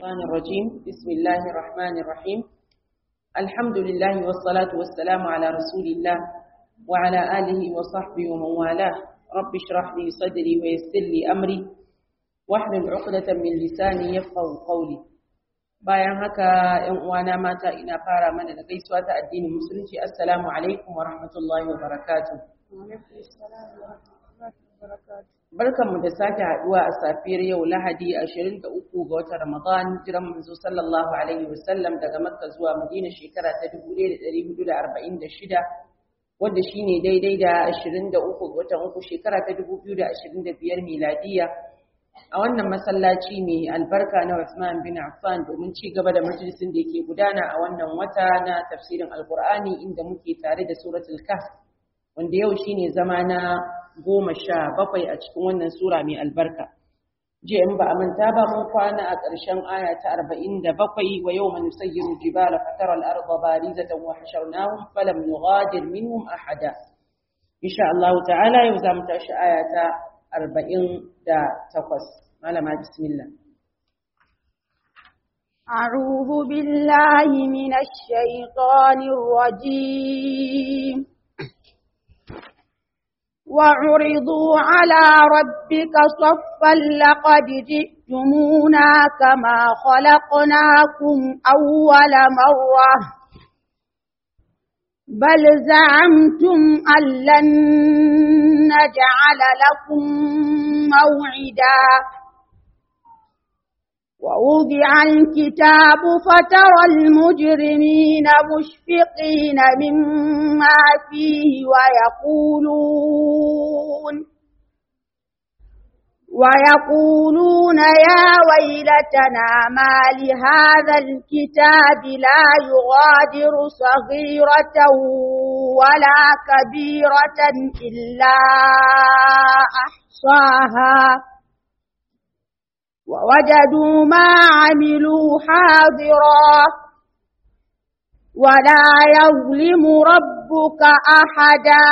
الشيطان الرجيم بسم الله الرحمن الرحيم الحمد لله والصلاة والسلام على رسول الله وعلى آله وصحبه ومن والاه رب اشرح لي صدري ويسر لي أمري واحلل عقدة من لساني يفقه قولي bayan haka ‘yan uwana mata ina fara mana da gaisuwa ta addinin musulunci assalamu alaikum wa rahmatullahi wa barakatuh barkanmu da sake haduwa a safiyar yau lahadi 23 ga watan ramadan jiran manzo sallallahu alaihi wasallam daga makka zuwa madina shekara ta 1446 wanda shine daidai da 23 ga watan uku shekara ta 2025 miladiya a wannan masallaci mai albarka na Usman bin Affan domin ci gaba da majalisin da yake gudana a wannan wata na tafsirin Alkur'ani inda muke tare da suratul Kahf wanda yau shine zama na goma sha bakwai a cikin wannan sura mai albarka. Jiya in ba a manta ba mun kwana a ƙarshen aya ta arba'in da bakwai wa yau man yusayyiru jibala fatara al-arda barizatan wa hasharnahum falam nughadir minhum ahada. Insha Allah ta'ala yau za mu tashi aya ta arba'in da takwas. Malama bismillah. أعوذ بالله من الشيطان الرجيم وعرضوا على ربك صفا لقد جئتمونا كما خلقناكم أول مرة بل زعمتم أن لن نجعل لكم موعدا ووضع الكتاب فترى المجرمين مشفقين مما فيه ويقولون ويقولون يا ويلتنا ما لهذا الكتاب لا يغادر صغيرة ولا كبيرة إلا أحصاها ووجدوا ما عملوا حاضرا ولا يظلم ربك أحدا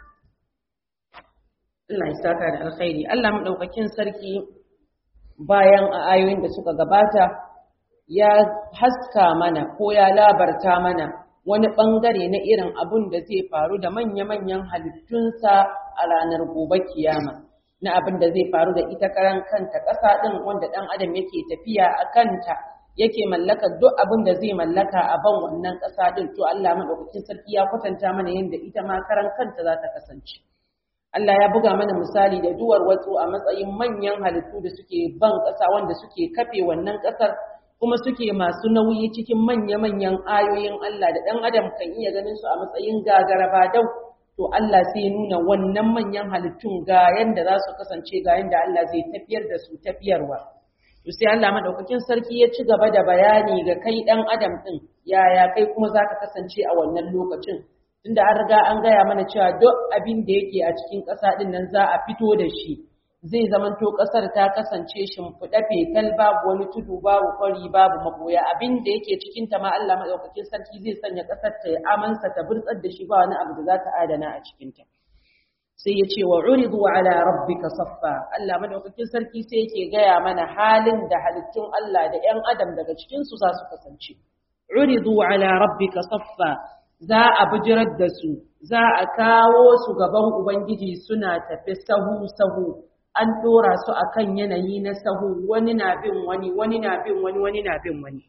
Allah ya saka da alkhairi Allah madaukakin sarki bayan a ayoyin da suka gabata ya haska mana ko ya labarta mana wani bangare na irin abun da zai faru da manya-manyan halittunsa a ranar gobe kiyama na abin da zai faru da ita karan kanta ƙasa ɗin wanda ɗan adam yake tafiya a kanta yake mallaka duk abin da zai mallaka a ban wannan ƙasa ɗin to Allah madaukakin sarki ya kwatanta mana yadda ita ma karan kanta za ta kasance Allah ya buga mana misali da duwar watsu a matsayin manyan halittu da suke ban ƙasa wanda suke kafe wannan ƙasar kuma suke masu nauyi cikin manya-manyan ayoyin Allah da ɗan adam kan iya ganin su a matsayin gagara ba dau to Allah sai nuna wannan manyan halittun ga yanda za su kasance ga yanda Allah zai tafiyar da su tafiyarwa to sai Allah madaukakin sarki ya ci gaba da bayani ga kai ɗan adam ɗin yaya kai kuma za ka kasance a wannan lokacin tunda an riga an gaya mana cewa duk abin da yake a cikin ƙasa ɗin nan za a fito da shi zai zamanto ƙasar ta kasance shimfiɗa fetal babu wani tudu babu kwari babu maboya abin da yake cikin ta ma Allah madaukakin sarki zai sanya ƙasar ta ya amansa ta burtsar da shi ba wani abu da za ta adana a cikin ta sai ya ce wa uridu ala rabbika saffa Allah madaukakin sarki sai yake gaya mana halin da halittun Allah da ƴan adam daga cikin su za su kasance uridu ala rabbika saffa za a bijirar da su za a kawo su gaban ubangiji suna tafi sahu sahu an ɗora su a kan yanayi na sahu wani na bin wani wani na bin wani wani na bin wani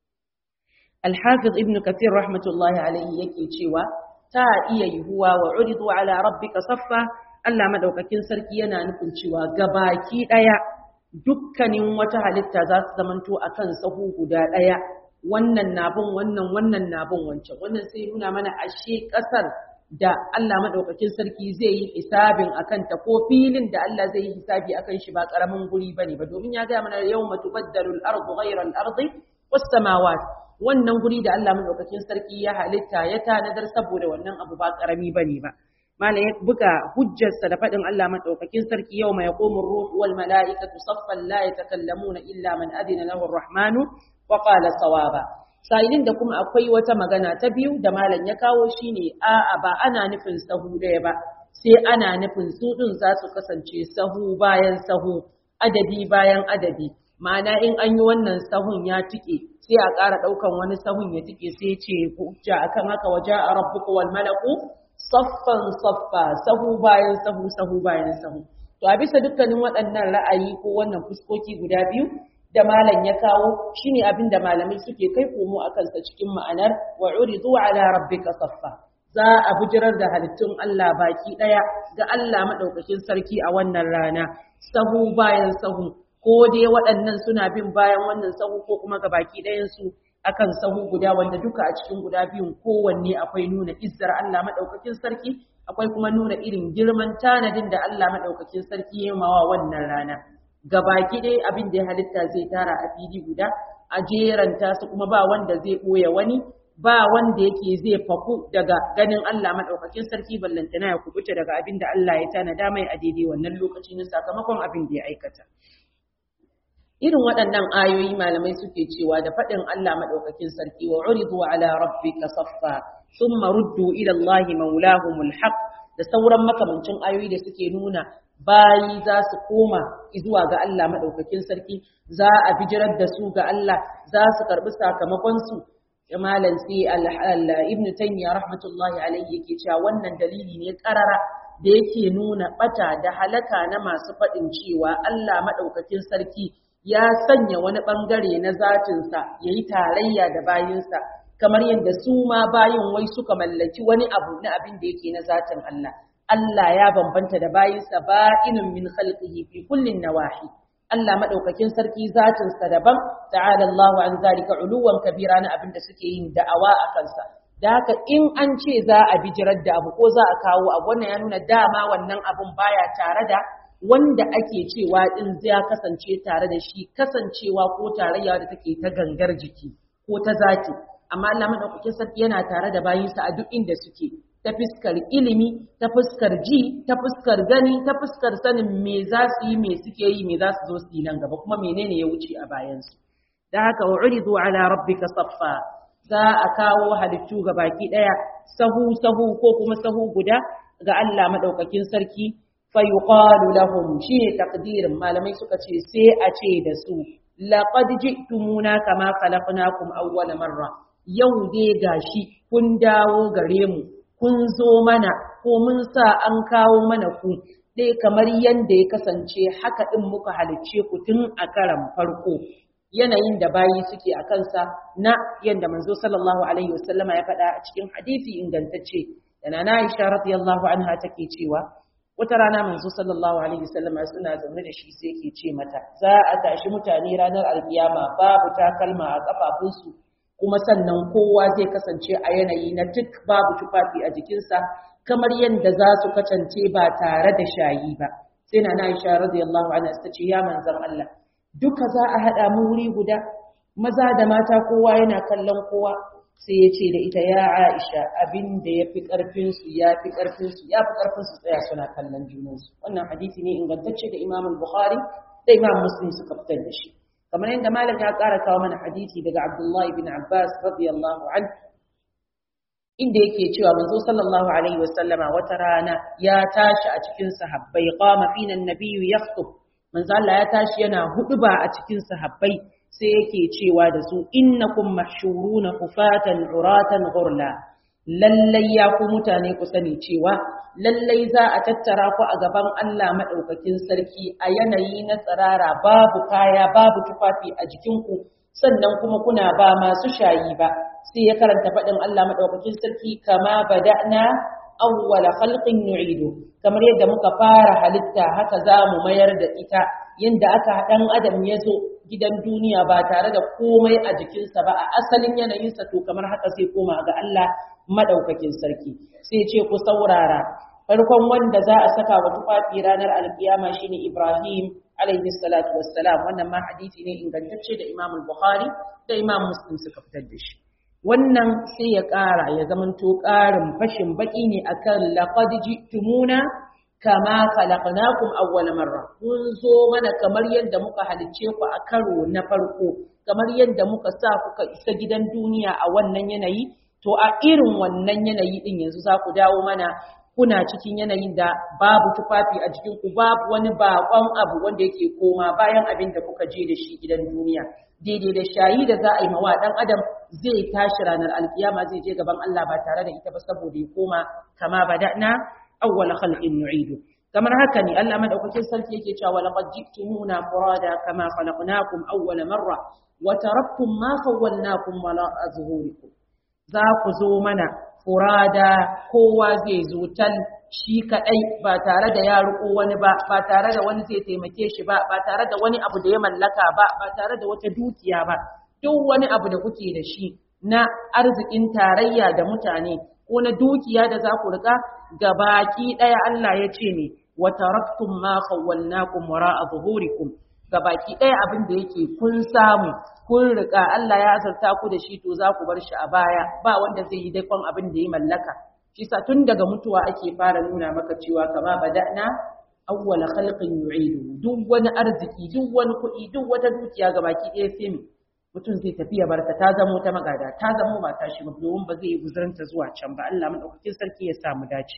alhafiz ibn kathir rahmatullahi alaihi yake cewa ta iya yiwuwa wa uridu ala rabbika saffa Allah madaukakin sarki yana nufin cewa gabaki ɗaya dukkanin wata halitta za su zamanto akan sahu guda ɗaya wannan na bin wannan wannan na bin wancan wannan sai nuna mana ashe ƙasar da Allah madaukakin sarki zai yi hisabin akan ta ko filin da Allah zai yi hisabi akan shi ba karamin guri bane ba domin ya ga mana yawma tubaddalu al-ardu ghayra al-ardi was samawat wannan guri da Allah madaukakin sarki ya halitta ya tanadar saboda wannan abu ba karami bane ba mala ya buga hujjarsa da faɗin Allah madaukakin sarki yawma yaqumu ar-ruh wal mala'ikatu saffan la yatakallamuna illa man adina lahu ar-rahmanu wa qala sawaba sa'ilin da kuma akwai wata magana ta biyu da malam ya kawo shine a'a ba ana nufin sahu ɗaya ba sai ana nufin su ɗin za su kasance sahu bayan sahu adadi bayan adadi ma'ana in an yi wannan sahun ya tike sai a ƙara ɗaukan wani sahun ya tike sai ce hujja akan haka waje a rabbuka wal malaku saffan saffa sahu bayan sahu sahu bayan sahu to a bisa dukkanin waɗannan ra'ayi ko wannan fuskoki guda biyu da malam ya kawo shine abin da malamai suke kai komo a kansa cikin ma'anar wa uridu ala rabbika saffa za a bijirar da halittun Allah baki ɗaya ga Allah maɗaukakin sarki a wannan rana sahu bayan sahu ko dai waɗannan suna bin bayan wannan sahu ko kuma ga baki ɗayansu akan sahu guda wanda duka a cikin guda biyun kowanne akwai nuna izzar Allah maɗaukakin sarki akwai kuma nuna irin girman tanadin da Allah maɗaukakin sarki ya mawa wannan rana ga baki ɗaya abin da ya halitta zai tara a fili guda a jeranta su kuma ba wanda zai ɓoye wani ba wanda yake zai faku daga ganin Allah maɗaukakin sarki ballantana ya kubuta daga abin da Allah ya tanada mai a daidai wannan lokaci na sakamakon abin da ya aikata. irin waɗannan ayoyi malamai suke cewa da faɗin Allah maɗaukakin sarki wa uridu ala rabbika saffa thumma ruddu ila Allah maulahumul haqq da sauran makamancin ayoyi da suke nuna bayi za su koma zuwa ga Allah maɗaukakin sarki za a bijirar da su ga Allah za su karɓi sakamakon su malam sai ibn taymiya rahmatullahi alaihi yake cewa wannan dalili ne karara da yake nuna bata da halaka na masu faɗin cewa Allah maɗaukakin sarki ya sanya wani ɓangare na zatinsa ya yi tarayya da bayinsa kamar yadda su ma bayin wai suka mallaki wani abu na abin da yake na zatin Allah. Allah ya bambanta da bayinsa ba'inun min khalqihi fi kullin nawahi. Allah madaukakin sarki zatinsa daban, ta'ala Allahu an zalika uluwan kabira na abin da suke yin da'awa a kansa. Da haka in an ce za a bijirar da abu ko za a kawo abu wannan ya nuna dama wannan abun baya tare da wanda ake cewa din zai kasance tare da shi kasancewa ko tarayya da take ta gangar jiki ko ta zaki amma Allah madaukakin sarki yana tare da bayinsa a duk inda suke ta fuskar ilimi ta fuskar ji ta fuskar gani ta fuskar sanin me za su yi me suke yi me za su zo su yi nan gaba kuma menene ya wuce a bayansu da haka wa uridu ala rabbika saffa za a kawo halittu ga baki daya sahu sahu ko kuma sahu guda ga Allah madaukakin sarki fayuqalu lahum shi ne takdirin malamai suka ce sai a ce da su laqad ji'tumuna kama khalaqnakum awwala marra yau dai gashi kun dawo gare mu kun zo mana ko mun sa an kawo mana ku dai kamar yanda ya kasance haka din muka halicce ku tun a karan farko yanayin da bayi suke a kansa na yanda manzo sallallahu alaihi wasallama ya faɗa a cikin hadisi ingantacce da na Aisha radiyallahu anha take cewa wata rana manzo sallallahu alaihi wasallam suna zaune da shi sai yake ce mata za a tashi mutane ranar alkiyama babu takalma a kafafunsu kuma sannan kowa zai kasance a yanayi na duk babu tufafi a jikinsa kamar yadda za su kasance ba tare da shayi ba sai na Aisha radiyallahu anha ta ce ya manzon Allah duka za a hada mu wuri guda maza da mata kowa yana kallon kowa sai ya ce da ita ya Aisha abin da ya fi ƙarfinsu ya fi ƙarfinsu ya fi ƙarfinsu tsaya suna kallon junansu wannan hadisi ne ingantacce da Imam Bukhari da Imam Muslim suka fitar da shi kamar yadda Malik ya ƙara kawo mana hadisi daga Abdullahi bin Abbas radiyallahu anhu inda yake cewa manzo sallallahu alaihi wasallama wata rana ya tashi a cikin sahabbai qama fina an-nabiyyu yakhutub manzo Allah ya tashi yana huduba a cikin sahabbai sai yake cewa da su innakum mahshuruna kufatan uratan ghurla lallai ya ku mutane ku sani cewa lallai za a tattara ku a gaban Allah madaukakin sarki a yanayi na tsirara babu kaya babu tufafi a jikinku sannan kuma kuna ba masu shayi ba sai ya karanta faɗin Allah madaukakin sarki kama bada'na awwala khalqin nu'idu kamar yadda muka fara halitta haka za mu mayar da ita yadda aka ɗan adam ya zo gidan duniya ba tare da komai a jikinsa ba a asalin yanayinsa to kamar haka sai koma ga Allah madaukakin sarki sai ce ku saurara farkon wanda za a saka wa tufafi ranar alkiyama shine Ibrahim alaihi salatu wassalam wannan ma hadisi ne ingantacce da Imam Bukhari da Imam Muslim suka fitar da shi wannan sai ya ƙara ya zamanto ƙarin fashin baki ne akan laqad ji'tumuna kama khalaqnakum awwal marra kun zo mana kamar yadda muka halicce ku a karo na farko kamar yadda muka sa kuka isa gidan duniya a wannan yanayi to a irin wannan yanayi din yanzu za ku dawo mana kuna cikin yanayin da babu tufafi a jikin ku babu wani bakon abu wanda yake koma bayan abin da kuka je da shi gidan duniya daidai da shayi da za a yi mawa dan adam zai tashi ranar alkiyama zai je gaban Allah ba tare da ita ba saboda ya koma kama bada'na awwal khalqin nu'idu kamar haka ne Allah madaukakin sarki yake cewa laqad ji'tumuna furada kama khalaqnakum awwal marra wa taraktum ma khawwalnakum wala azhurikum za ku zo mana furada kowa zai zo tal shi kadai ba tare da ya riko wani ba ba tare da wani zai taimake shi ba ba tare da wani abu da ya mallaka ba ba tare da wata dukiya ba duk wani abu da kuke da shi na arzikin tarayya da mutane ko na dukiya da za ku rika gabaki daya Allah ya ce ne wa taraktum ma khawwalnakum wara'a zuhurikum gabaki daya abin da yake kun samu kun rika Allah ya azarta ku da shi to za ku bar shi a baya ba wanda zai yi daikon abin da ya mallaka shi sa tun daga mutuwa ake fara nuna maka cewa kama bada'na awwala khalqin yu'idu duk wani arziki duk wani kuɗi duk wata dukiya gabaki ɗaya sai mu mutum zai tafi ya barta ta zamo ta magada ta zamo ba ta shi ba domin ba zai yi guzuranta zuwa can ba Allah madaukakin sarki ya sa mu dace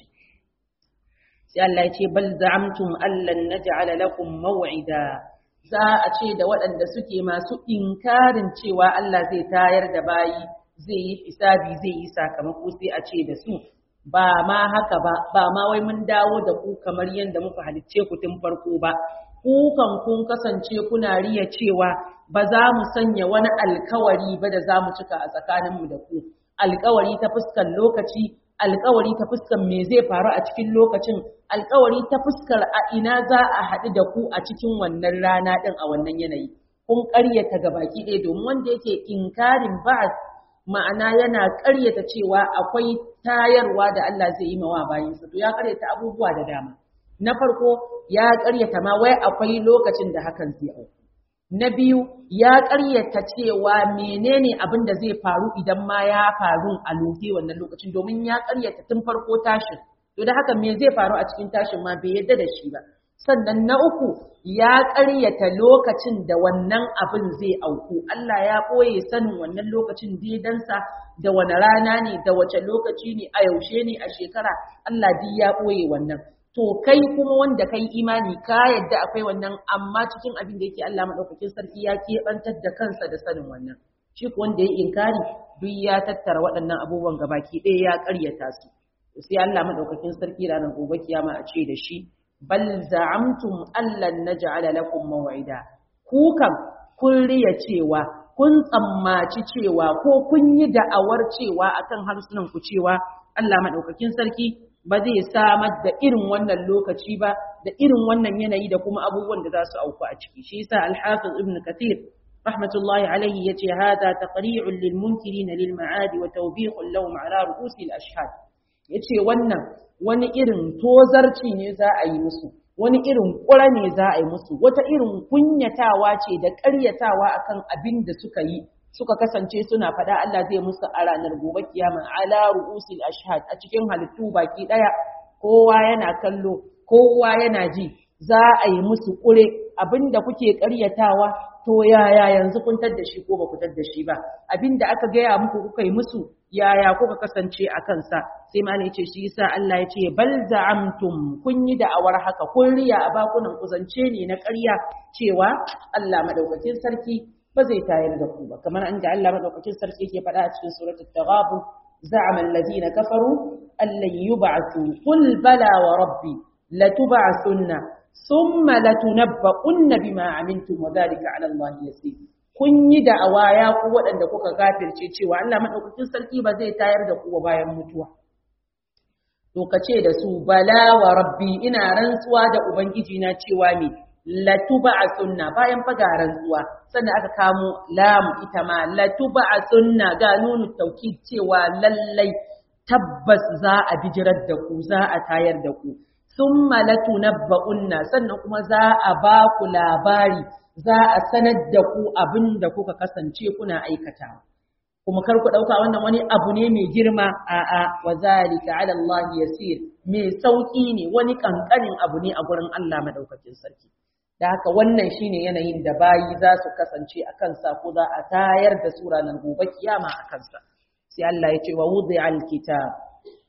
sai Allah ya ce bal za'amtum allan naj'ala lakum maw'ida za a ce da waɗanda suke masu inkarin cewa Allah zai tayar da bayi zai yi hisabi zai yi sakamako sai a ce da su ba ma haka ba ba ma wai mun dawo da ku kamar yadda muka halicce ku tun farko ba ku kan kun kasance kuna riya cewa ba za mu sanya wani alkawari ba da za mu cika a tsakaninmu da ku alkawari ta fuskar lokaci alkawari ta fuskar me zai faru a cikin lokacin alkawari ta fuskar a ina za a haɗu da ku a cikin wannan rana ɗin a wannan yanayi kun ƙaryata ga baki ɗaya domin wanda yake inkarin ba'as ma'ana yana ƙaryata cewa akwai tayarwa da Allah zai yi mawa bayinsa to ya ƙaryata abubuwa da dama na farko ya ƙaryata ma wai akwai lokacin da hakan zai auku na biyu ya ƙaryata cewa menene abin da zai faru idan ma ya faru a loke wannan lokacin domin ya ƙaryata tun farko tashin to da haka me zai faru a cikin tashin ma bai yadda da shi ba sannan na uku ya ƙaryata lokacin da wannan abin zai auku Allah ya ɓoye sanin wannan lokacin daidansa da wani rana ne da wace lokaci ne a yaushe ne a shekara Allah duk ya ɓoye wannan to kai kuma wanda kai imani ka yadda akwai wannan amma cikin abin da yake Allah madaukakin sarki ya keɓantar da kansa da sanin wannan shi ko wanda ya inkari duk ya tattara waɗannan abubuwan gabaki ɗaya ya ƙaryata su sai Allah madaukakin sarki ranar gobe kiyama a ce da shi bal za'amtum allan naj'ala lakum maw'ida ku kam kun riya cewa kun tsammaci cewa ko kun yi da'awar cewa akan harsunan ku cewa Allah madaukakin sarki ba zai samar da irin wannan lokaci ba da irin wannan yanayi da kuma abubuwan da za su auku a ciki shi yasa al-hafiz ibn kathir rahmatullahi alayhi yace hada taqri'un lil munkirin lil ma'ad wa tawbihun lahum ala ru'usi al-ashhad yace wannan wani irin tozarci ne za a yi musu wani irin ƙura ne za a yi musu wata irin kunyatawa ce da ƙaryatawa akan abin da suka yi suka kasance suna faɗa Allah zai musu a ranar gobe kiyama ala ru'usil ashhad a cikin halittu baki ɗaya kowa yana kallo kowa yana ji za a yi musu ƙure abinda kuke ƙaryatawa to yaya yanzu kun da shi ko ba ku da shi ba abinda aka gaya muku kuka yi musu yaya kuka kasance a kansa sai ma ne ce shi yasa Allah ya ce bal za'amtum kun yi da'awar haka kun riya a bakunan kuzance ne na ƙarya cewa Allah madaukakin sarki ba zai tayar da ku ba kamar an da Allah madaukakin sarki yake faɗa a cikin suratul taghabun za'ama alladhina kafaru allan yub'athu qul bala wa rabbi latub'athunna thumma latunabba'unna bima amiltum wa dhalika 'ala Allah yasir kun yi da'awa ya ku waɗanda kuka gafirce cewa Allah madaukakin sarki ba zai tayar da ku ba bayan mutuwa to kace da su bala wa rabbi ina rantsuwa da ubangiji na cewa me latub'athunna bayan faga rantsuwa sannan aka kamo lam ita ma latub'athunna ga nunu taukid cewa lallai tabbas za a bijirar da ku za a tayar da ku summa latunabba'unna sannan kuma za a ba ku labari za a sanar da ku abin da kuka kasance kuna aikatawa kuma kar ku dauka wannan wani abu ne mai girma a a wa zalika ala Allah yasir mai sauki ne wani kankanin abu ne a gurin Allah madaukakin sarki da haka wannan shine yanayin da bayi za su kasance a kansa ko za a tayar da su ranar gobe kiyama a kansa sai Allah ya ce wa wudi'al kitab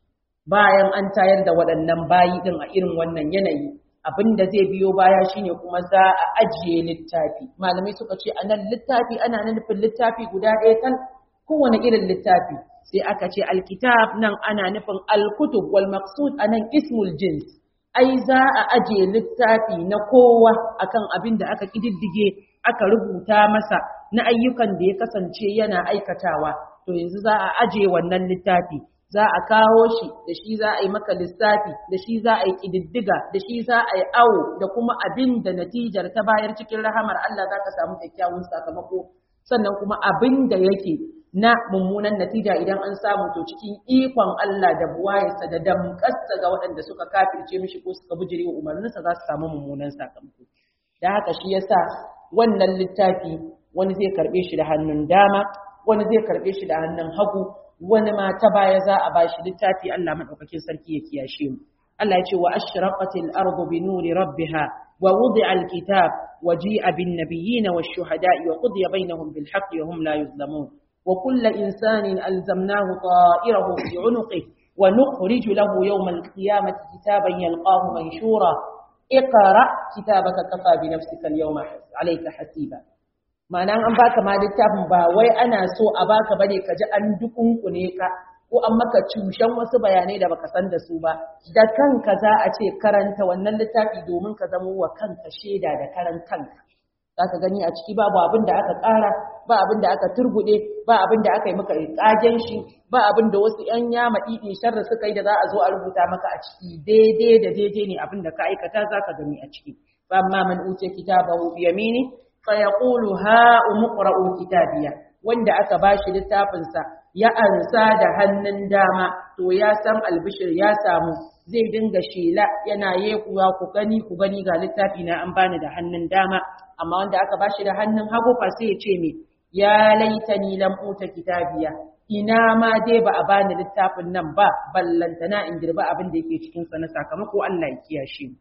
bayan an tayar da waɗannan bayi din a irin wannan yanayi abin da zai biyo baya shine kuma za a ajiye littafi malamai suka ce a nan littafi ana nufin littafi guda ɗaya kan kowane irin littafi sai aka ce alkitab nan ana nufin alkutub wal maqsud anan ismul jins ai za a ajiye littafi na kowa akan abin da aka kididdige aka rubuta masa na ayyukan da ya kasance yana aikatawa to yanzu za a ajiye wannan littafi za a kawo shi da shi za a yi maka lissafi da shi za a yi ƙididdiga da shi za a yi awo da kuma abin da natijar ta bayar cikin rahamar Allah za ka samu kyakkyawan sakamako sannan kuma abin da yake na mummunan natija idan an samu to cikin ikon Allah da buwayarsa da damƙarsa ga waɗanda suka kafirce mishi ko suka bijire wa umarninsa za su samu mummunan sakamako da haka shi yasa wannan littafi wani zai karɓe shi da hannun dama wani zai karɓe shi da hannun hagu wani ma ta baya za a bashi littafi Allah madaukakin sarki ya kiyashe mu Allah ya ce wa ashraqatil ardu bi nuri rabbiha wa wudi'a alkitab wa ji'a bin nabiyyin wash shuhada'i wa qudiya bainahum bil haqqi wa hum la yuzlamun wa kullu insanin alzamnahu ta'irahu fi 'unuqihi wa nukhriju lahu yawma alqiyamati kitaban yalqahu manshura اقرأ كتابك كفى بنفسك اليوم عليك حسيبا ma'ana an baka ma littafin ba wai ana so a baka bane ka ji an dukunkune ka ko an maka cushen wasu bayanai da baka san da su ba da kanka za a ce karanta wannan littafi domin ka zama wa kanka shaida da karan kanka zaka gani a ciki babu abin da aka ƙara ba abin da aka turgude ba abin da aka yi maka ƙagen shi ba abin da wasu ƴan yama ɗiɗi sharri suka yi da za a zo a rubuta maka a ciki daidai da daidai ne abin da ka aikata zaka gani a ciki fa amma man utiya kitabahu bi yamini fayaqulu ha umqra'u kitabiya wanda aka bashi littafin sa ya ansa da hannun dama to ya san albishir ya samu zai dinga shela yana yekuwa ku gani ku gani ga littafi na an bani da hannun dama amma wanda aka bashi da hannun hagu fa sai ya ce me ya laitani lam uta kitabiya ina ma dai ba a bani littafin nan ba ballantana in girba abin da yake cikin sa na sakamako Allah ya kiyashe mu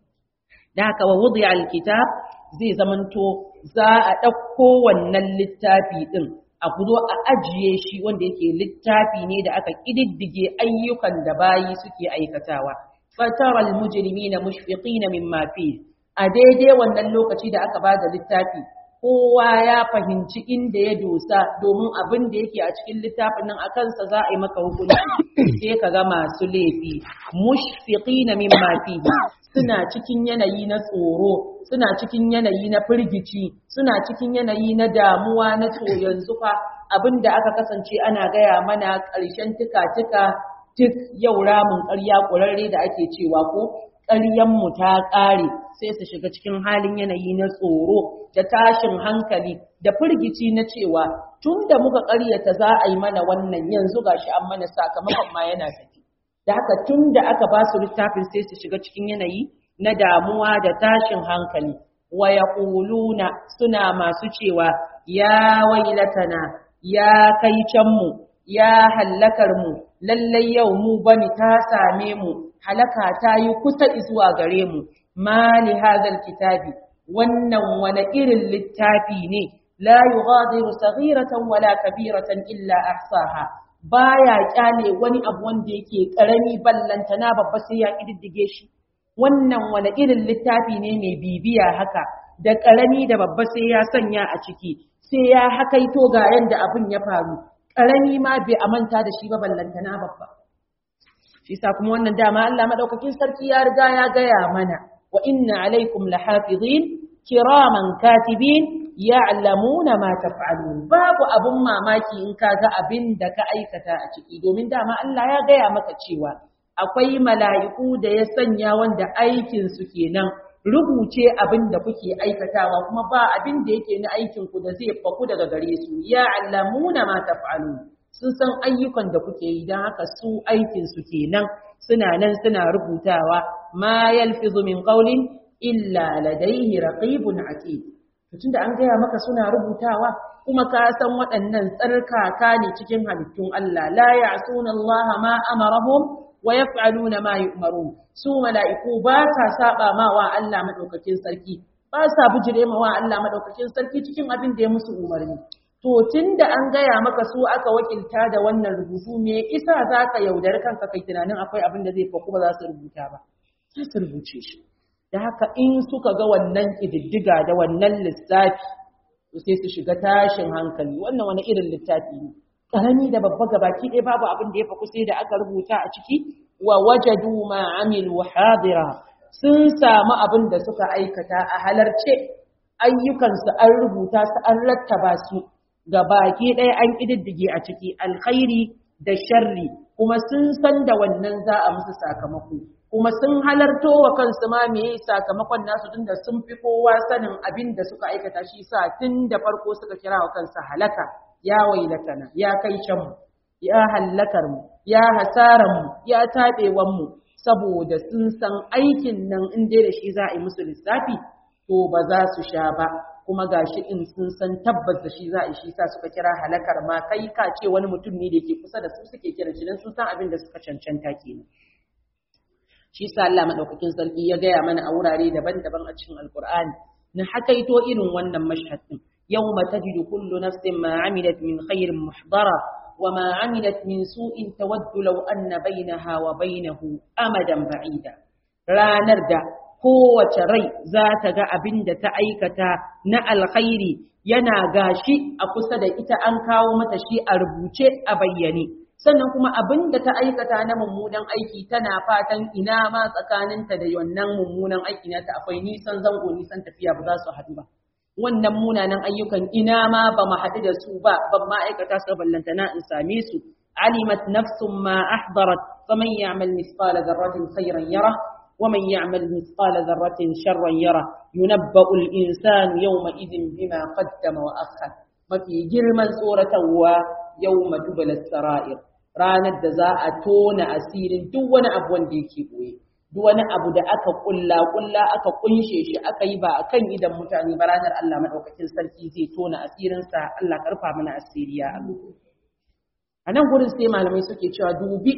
da haka wa wudi alkitab zai zamanto za a ɗauko wannan littafi ɗin a kuzo a ajiye shi wanda yake littafi ne da aka ƙididdige ayyukan da bayi suke aikatawa fataral mujrimina mushfiqina mimma fi a daidai wannan lokaci da aka bada littafi kowa ya fahimci inda ya dosa domin abin da yake a cikin littafin nan a kansa za a yi maka hukunci sai ka ga masu laifi mushfiqina mimma fihi suna cikin yanayi na tsoro suna cikin yanayi na firgici suna cikin yanayi na damuwa na to yanzu fa abin da aka kasance ana gaya mana ƙarshen tuka-tuka duk yau ramin ƙarya ƙurarre da ake cewa ko mu ta ƙare sai su shiga cikin halin yanayi na tsoro da tashin hankali da firgici na cewa tun da muka ƙaryata za a yi mana wannan yanzu gashi an mana sakamakon ma yana tafi da haka tun da aka ba su littafin sai su shiga cikin yanayi na damuwa da tashin hankali wa yaquluna suna masu cewa ya wailatana ya kai can mu ya hallakar mu lallai yau mu bani ta same mu halaka ta yi kusa zuwa gare mu ma li hadha kitabi wannan wani irin littafi ne la yughadiru saghiratan wala kabiratan illa ahsaha baya kyale wani abu wanda yake karami ballantana babba sai ya kididdige shi wannan wani irin littafi ne mai bibiya haka da karami da babba sai ya sanya a ciki sai ya hakaito ga yanda abin ya faru karami ma bai amanta da shi ba ballantana babba shi sa kuma wannan dama Allah madaukakin sarki ya riga ya gaya mana wa inna alaikum lahafizin kiraman katibin ya'lamuna ma taf'alun babu abun mamaki in ka ga abin da ka aikata a ciki domin dama Allah ya gaya maka cewa akwai mala'iku da ya sanya wanda aikin su kenan rubuce abin da kuke aikatawa kuma ba abin da yake na aikin ku da zai faku daga gare su ya'lamuna ma taf'alun sun san ayyukan da kuke yi don haka su aikin su kenan suna nan suna rubutawa ma yalfizu min qawlin illa ladayhi raqibun atid tun da an gaya maka suna rubutawa kuma ka san waɗannan tsarkaka ne cikin halittun Allah la ya'suna Allah ma amarahum wa yaf'aluna ma yu'marun su mala'iku ba ta saba ma wa Allah madaukakin sarki ba sa bijire ma wa Allah madaukakin sarki cikin abin da ya musu umarni to tunda an gaya maka su aka wakilta da wannan rubutu me isa zaka yaudari kanka kai tunanin akwai abin da zai faku ba za su rubuta ba sai su rubuce shi da haka in suka ga wannan ƙididdiga da wannan lissafi to sai su shiga tashin hankali wannan wani irin littafi ne karami da babba gabaki ɗaya babu abin da ya faku sai da aka rubuta a ciki wa wajadu ma amilu hadira sun samu abin da suka aikata a halarce ayyukansu an rubuta su an rattaba su gabaki ɗaya an ƙididdige a ciki alkhairi da sharri kuma sun san da wannan za a musu sakamako kuma sun halarto wa kansu ma meye sakamakon nasu tunda sun fi kowa sanin abin da suka aikata shi sa tun da farko suka kira wa kansu halaka ya wailatana ya kai can mu ya hallakar mu ya hasaran mu ya tabewan mu saboda sun san aikin nan in dai da shi za a yi musu lissafi to ba za su sha ba kuma gashi in sun san tabbas da shi za a yi shi sa suka kira halakar ma kai ka ce wani mutum ne da ke kusa da su suke kiran shi dan sun san abin da suka cancanta kenan shi sa Allah madaukakin sarki ya gaya mana a wurare daban-daban a cikin Alkur'ani na hakaito irin wannan mashhad din yawma tajidu kullu nafsin ma amilat min khairin muhdara wa ma amilat min su'in tawaddu law anna bainaha wa bainahu amadan ba'ida ranar da kowace rai za ta ga abin da ta aikata na alkhairi yana gashi a kusa da ita an kawo mata shi a rubuce a bayyane sannan kuma abin da ta aikata na mummunan aiki tana fatan ina ma tsakaninta da wannan mummunan aiki na ta akwai nisan zango nisan tafiya ba za su haɗu ba wannan munanan ayyukan ina ma ba mu haɗu da su ba ban ma aikata su ballanta na in same su alimat nafsun ma ahdarat faman ya'mal mithqala dharratin khayran yara ومن يعمل مثقال ذرة شرا يره ينبأ الإنسان يومئذ بما قدم وأخر mafi girman tsoratarwa yau madubalar sara'ir ranar da za a tona asirin duk wani abu wanda yake ɓoye duk wani abu da aka kulla kulla aka kunshe shi aka yi ba a kan idan mutane ba ranar Allah maɗaukakin sarki zai tona asirinsa Allah karfa mana asiriya a nan gurin sai malamai suke cewa dubi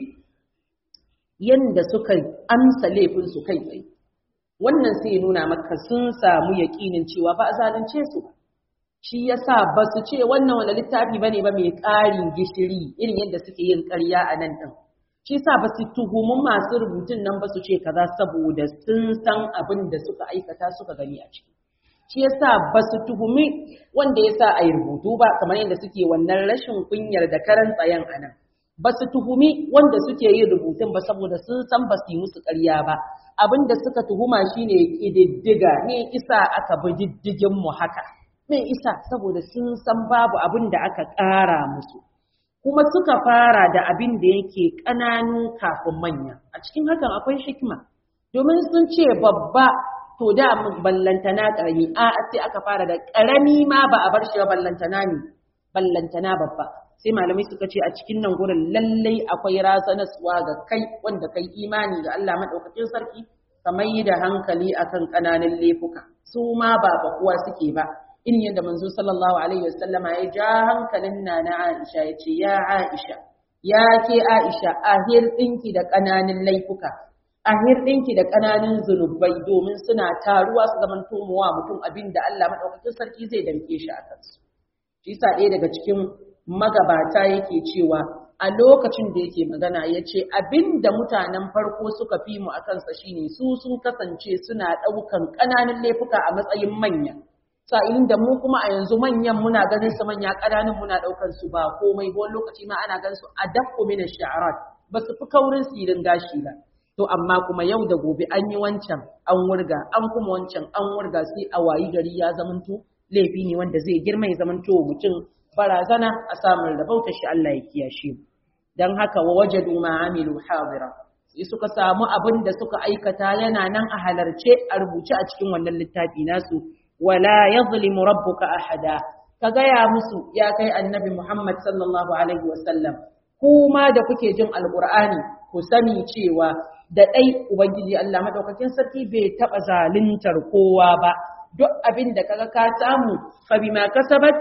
yanda suka amsa laifin su kai tsaye wannan sai nuna maka sun samu yaƙinin cewa ba a zalunce su ba shi yasa ba su ce wannan wani littafi bane ba mai ƙarin gishiri irin yadda suke yin ƙarya a nan ɗin shi yasa ba su tuhumi masu rubutun nan ba su ce kaza saboda sun san abin da suka aikata suka gani a ciki shi yasa ba su tuhumi wanda yasa a yi rubutu ba kamar yadda suke wannan rashin kunyar da karan tsayen a nan ba su tuhumi wanda suke yin rubutun ba saboda sun san ba su yi musu ƙarya ba abin da suka tuhuma shine ƙididdiga ne isa aka bi diddigin mu haka mai isa saboda sun san babu abin da aka ƙara musu kuma suka fara da abin da yake ƙananu kafin manya a cikin hakan akwai hikima domin sun ce babba to da ballantana ƙarami a sai aka fara da ƙarami ma ba a bar shi ba ballantana ne ballantana babba sai malamai suka ce a cikin nan gurin lallai akwai razanaswa ga kai wanda kai imani ga Allah madaukakin sarki kamar yi da hankali akan ƙananan laifuka su ma ba bakuwa suke ba in yadda manzo sallallahu alaihi wasallama ya ja hankalin na na Aisha ya ce ya Aisha ya ke Aisha ahir ɗinki da ƙananan laifuka ahir ɗinki da ƙananan zunubai domin suna taruwa su zaman tomowa mutum abin da Allah maɗaukakin sarki zai damke shi a kansu shi sa ɗaya daga cikin magabata yake cewa a lokacin da yake magana ya ce abin da mutanen farko suka fi mu a kansa shine su sun kasance suna ɗaukan ƙananan laifuka a matsayin manya sa'ilin da mu kuma a yanzu manyan muna ganin su manya ƙananan muna ɗaukan su ba komai ba lokaci ma ana ganin su a dakko min sha'arat ba su fi kaurin sirin gashi ba to amma kuma yau da gobe an yi wancan an wurga an kuma wancan an wurga sai a wayi gari ya zamanto laifi ne wanda zai girma ya zamanto mutum barazana a samun rabauta shi Allah ya kiyashe mu dan haka wa wajadu ma amilu hadira sai suka samu abin da suka aikata yana nan a halarce a rubuce a cikin wannan littafi nasu wala yadhlimu rabbuka ahada ka gaya musu ya kai annabi Muhammad sallallahu alaihi wasallam kuma da kuke jin alqur'ani ku sani cewa da dai ubangiji Allah madaukakin sarki bai taba zaluntar kowa ba duk abin da kaga ka samu fa bima kasabat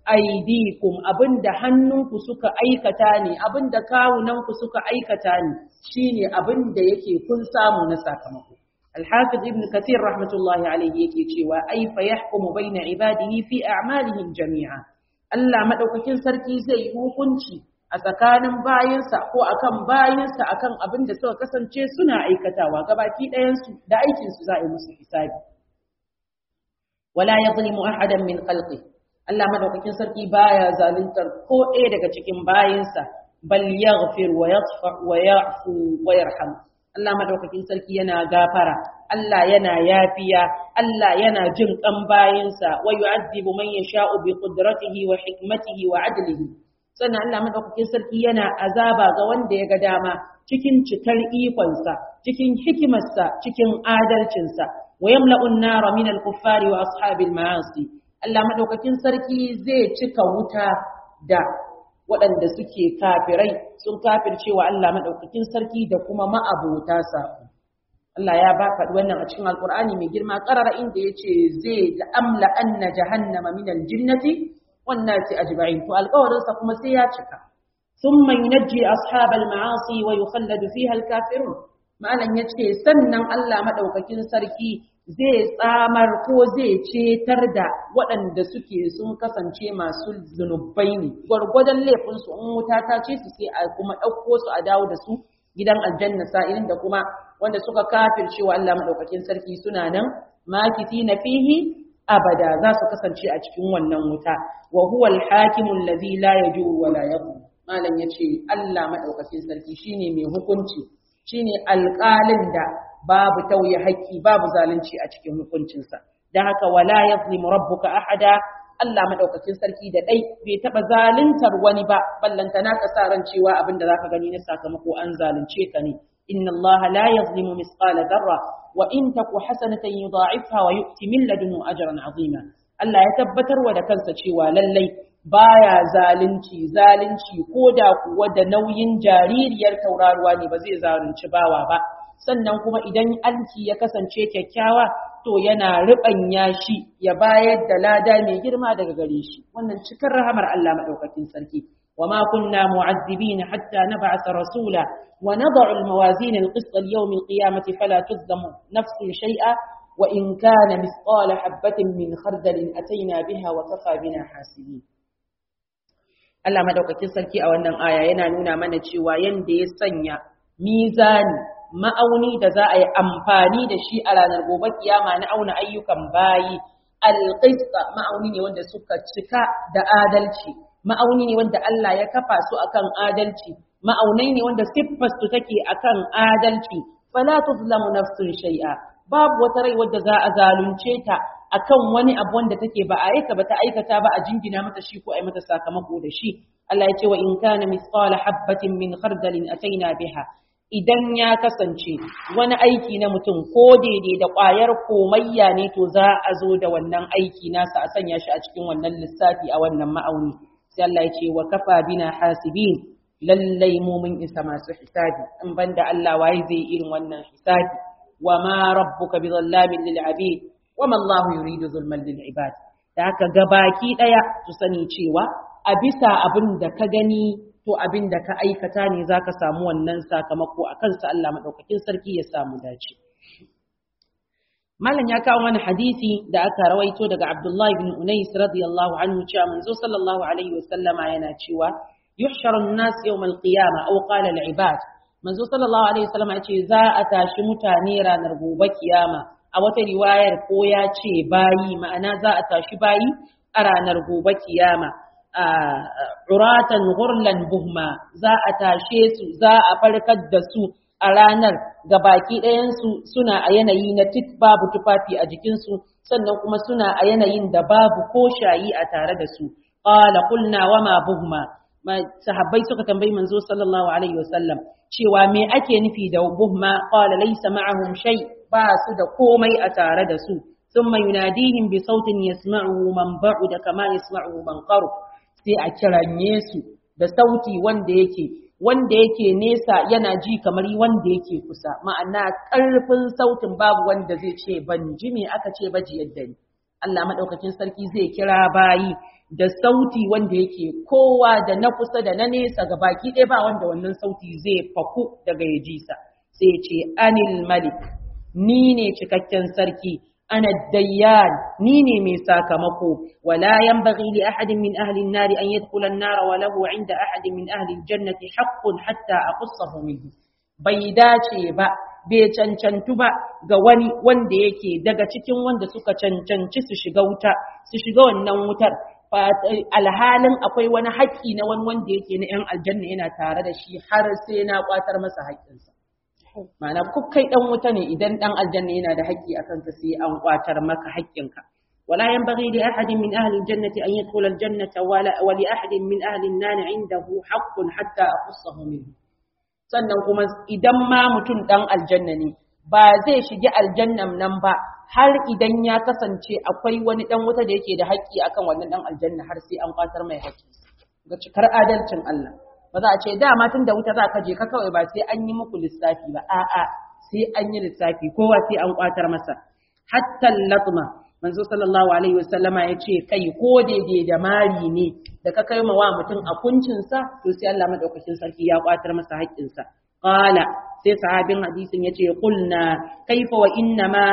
aidikum abinda hannunku suka aikata ne abinda kawunanku suka aikata ne shine abinda yake kun samu na sakamako الحافظ ابن كثير رحمة الله عليه يكي cewa أي فيحكم بين عباده في أعمالهم جميعا Allah madaukakin sarki zai yi hukunci a tsakanin bayinsa ko akan bayinsa akan abin da suka kasance suna aikatawa gabaki ɗayansu da aikinsu za a yi musu hisabi wala yadhlimu ahadan min khalqi Allah madaukakin sarki baya zaluntar ko ɗaya daga cikin bayinsa bal yaghfir wa yasfa wa ya'fu wa yarham Allah madaukakin sarki yana gafara Allah yana yafiya Allah yana jin kan bayinsa wa yu'adhibu man yasha'u bi qudratihi wa hikmatihi wa adlihi sannan Allah madaukakin sarki yana azaba ga wanda ya ga dama cikin cikar ikonsa cikin hikimarsa cikin adalcinsa wa yamla'u an-nara min al-kuffari wa ashabil ma'asi Allah madaukakin sarki zai cika wuta da waɗanda suke kafirai sun kafircewa Allah madaukakin sarki da kuma ma'abota sa Allah ya ba faɗi wannan a cikin Alƙur'ani mai girma ƙarara inda yace zai da amla anna jahannama min al-jinnati والناس أجمعين فالقول kuma sai ya cika ثم ينجي أصحاب المعاصي ويخلد فيها الكافرون malam yace sannan Allah madaukakin sarki zai tsamar ko zai cetar da waɗanda suke sun kasance masu zunubai ne gwargwadon laifin su in wuta ta ce su sai a kuma ɗauko su a dawo da su gidan aljanna sa'ilin da kuma wanda suka kafircewa Allah madaukakin sarki suna nan makiti na fihi abada za su kasance a cikin wannan wuta wa huwa al-hakimu allazi la yajuru wa la yadhlim malam yace Allah madaukakin sarki shine mai hukunci shine alƙalin da babu tauye haƙƙi babu zalunci a cikin hukuncinsa dan haka wala yadhlimu rabbuka ahada Allah madaukakin sarki da dai bai taba zaluntar wani ba ballantana ka sa ran cewa abin da zaka gani na sakamako an zalunce ka ne inna Allah la yadhlimu misqala dharra wa in taku hasanatan yudha'ifha wa yu'ti min ladunhu ajran 'azima Allah ya tabbatar wa da kansa cewa lallai baya zalunci zalunci koda kuwa da nauyin jaririyar tauraruwa ne ba zai zalunci bawa ba sannan kuma idan alki ya kasance kyakkyawa to yana riɓanya shi ya bayar da lada mai girma daga gare shi wannan cikar rahamar Allah madaukakin sarki وما كنا معذبين حتى نبعث رسولا ونضع الموازين القسط ليوم القيامة فلا تظلم نفس شيئا وإن كان مثقال حبة من خردل أتينا بها وكفى بنا حاسبين Allah madaukakin sarki a wannan aya yana nuna mana cewa yanda ya sanya mizani ma'auni da za a yi amfani da shi a ranar gobe kiyama na auna ayyukan bayi alqista ma'auni ne wanda suka cika da adalci ma'auni ne wanda Allah ya kafa su akan adalci ma'aunai ne wanda siffar su take akan adalci fala tuzlamu nafsun shay'a babu wata rai wadda za a zalunce ta akan wani abu wanda take ba a aika ba ta aikata ba a jingina mata shi ko a mata sakamako da shi Allah ya ce wa in kana mithqala habatin min khardalin ataina biha idan ya kasance wani aiki na mutum ko daidai da ƙwayar komayya ne to za a zo da wannan aiki nasa a sanya shi a cikin wannan lissafi a wannan ma'auni sai Allah ya ce wa kafa bina hasibin lallai mu mun isa masu hisabi in banda Allah waye zai irin wannan hisabi wa ma rabbuka bi zallamin lil abid wa ma Allahu yuridu zulman lil ibad da haka gabaki daya su sani cewa a bisa abin da ka gani to abin da ka aikata ne zaka samu wannan sakamako akan sa Allah madaukakin sarki ya samu dace Malam ya kawo mana hadisi da aka rawaito daga Abdullah ibn Unais radiyallahu anhu cewa manzo sallallahu alaihi wasallama yana cewa yuhsharu an-nas yawm al-qiyamah aw qala al-ibad manzo sallallahu alaihi wasallama yace za a tashi mutane ranar gobe kiyama a wata riwayar ko ya ce bayi ma'ana za a tashi bayi a ranar gobe kiyama uratan ghurlan buhma za a tashe su za a farkar da su a ranar ga baki ɗayansu suna a yanayi na tit babu tufafi a jikinsu sannan kuma suna a yanayin da babu ko shayi a tare da su qala qulna wa ma buhma sahabbai suka tambayi manzo sallallahu alaihi wasallam cewa me ake nufi da buhma qala laysa ma'ahum shay ba su da komai a tare da su thumma yunadihim bi sautin yasma'uhu man ba'uda kama yasma'uhu man qarub sai a kiranye su da sauti wanda yake wanda yake nesa yana ji kamar wanda yake kusa ma'ana ƙarfin sautin babu wanda zai ce ban ji me aka ce ba ji yadda ni Allah madaukakin sarki zai kira bayi da sauti wanda yake kowa da na kusa da na nesa ga baki ɗaya ba wanda wannan sauti zai faku daga ya ji sa sai ce anil malik ni ne cikakken sarki ana dayyan ni ne mai sakamako wala yanbaghi li ahadin min ahli an-nar an yadkhula an-nar wa lahu 'inda ahadin min ahli al-jannati haqqun hatta aqussahu minhu bai dace ba bai cancantu ba ga wani wanda yake daga cikin wanda suka cancanci su shiga wuta su shiga wannan wutar alhalin akwai wani haƙƙi na wani wanda yake na 'yan aljanna yana tare da shi har sai na kwatar masa haƙƙinsa ma'ana ku kai dan wuta ne idan dan aljanna yana da haƙƙi akan ka sai an kwatar maka haƙƙinka ولا ينبغي لأحد من أهل الجنة أن يدخل الجنة ولا ولأحد من أهل النار عنده حق حتى أقصه منه sannan kuma idan ma mutum ɗan aljanna ne ba zai shige aljannan nan ba har idan ya kasance akwai wani ɗan wuta da yake da haƙƙi akan wannan ɗan aljanna har sai an kwatar mai haƙƙi ga cikar adalcin Allah ba za a ce dama tun da wuta za ka je ka kawai ba sai an yi muku lissafi ba a'a sai an yi lissafi kowa sai an kwatar masa hatta latma manzo sallallahu alaihi wasallama ya ce kai ko daidai da mari ne da ka kai wa mutum a kuncinsa to sai Allah madaukakin sarki ya kwatar masa haƙƙinsa qala sai sahabin hadisin ya ce qulna kaifa wa inna ma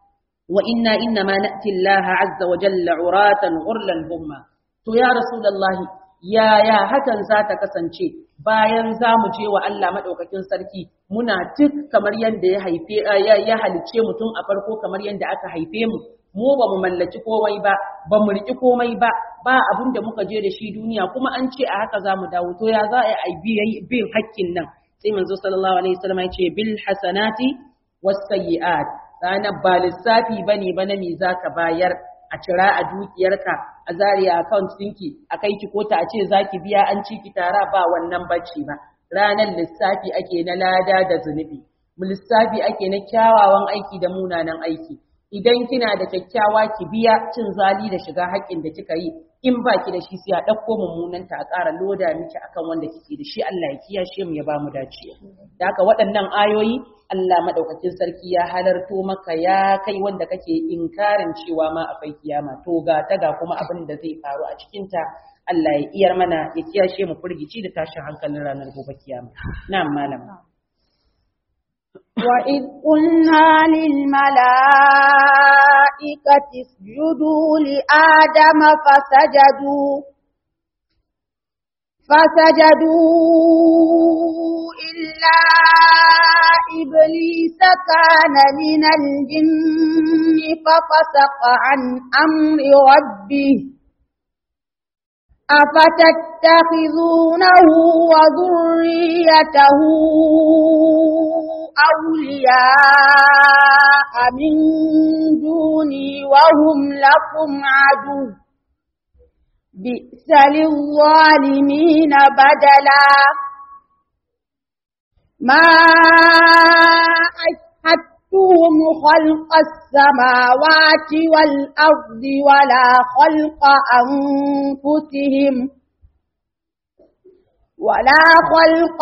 wa inna inna ma na'ti Allah azza wa jalla uratan ghurlan humma to ya rasulullahi yaya hakan za ta kasance bayan za mu je wa Allah madaukakin sarki muna tuk kamar yadda ya haife ya halice mutum a farko kamar yadda aka haife mu mu ba mu mallaki komai ba ba mu riƙi komai ba ba abin da muka je da shi duniya kuma an ce a haka za mu dawo to ya za a yi bin hakkin nan sai manzo sallallahu alaihi wasallam ya ce bil hasanati was sayyi'at ranar ba lissafi bane ba na me zaka bayar a cira a dukiyarka a zariya account ɗinki a kai ki kota a ce zaki biya an ci ki tara ba wannan bacci ba ranar lissafi ake na lada da zunubi lissafi ake na kyawawan aiki da munanan aiki idan kina da kyakkyawa ki biya cin zali da shiga haƙƙin da kika yi in ba ki da shi sai a ɗauko mummunanta a ƙara loda miki akan wanda kike da shi Allah ya kiyashe mu ya ba mu dace da haka waɗannan ayoyi Allah madaukakin sarki ya halarto maka ya kai wanda kake inkarin cewa ma akwai kiyama to ga ta ga kuma abin da zai faru a cikin ta Allah ya iyar mana ya kiyashe mu furgici da tashin hankalin ranar gobe kiyama na'am malam وإذ قلنا للملائكة اسجدوا لآدم فسجدوا فسجدوا إلا إبليس كان من الجن ففسق عن أمر ربه أفتتخذونه وذريته أولياء من دوني وهم لكم عدو بئس للظالمين بدلا ما أشهدتهم خلق السماوات والأرض ولا خلق أنفسهم ولا خلق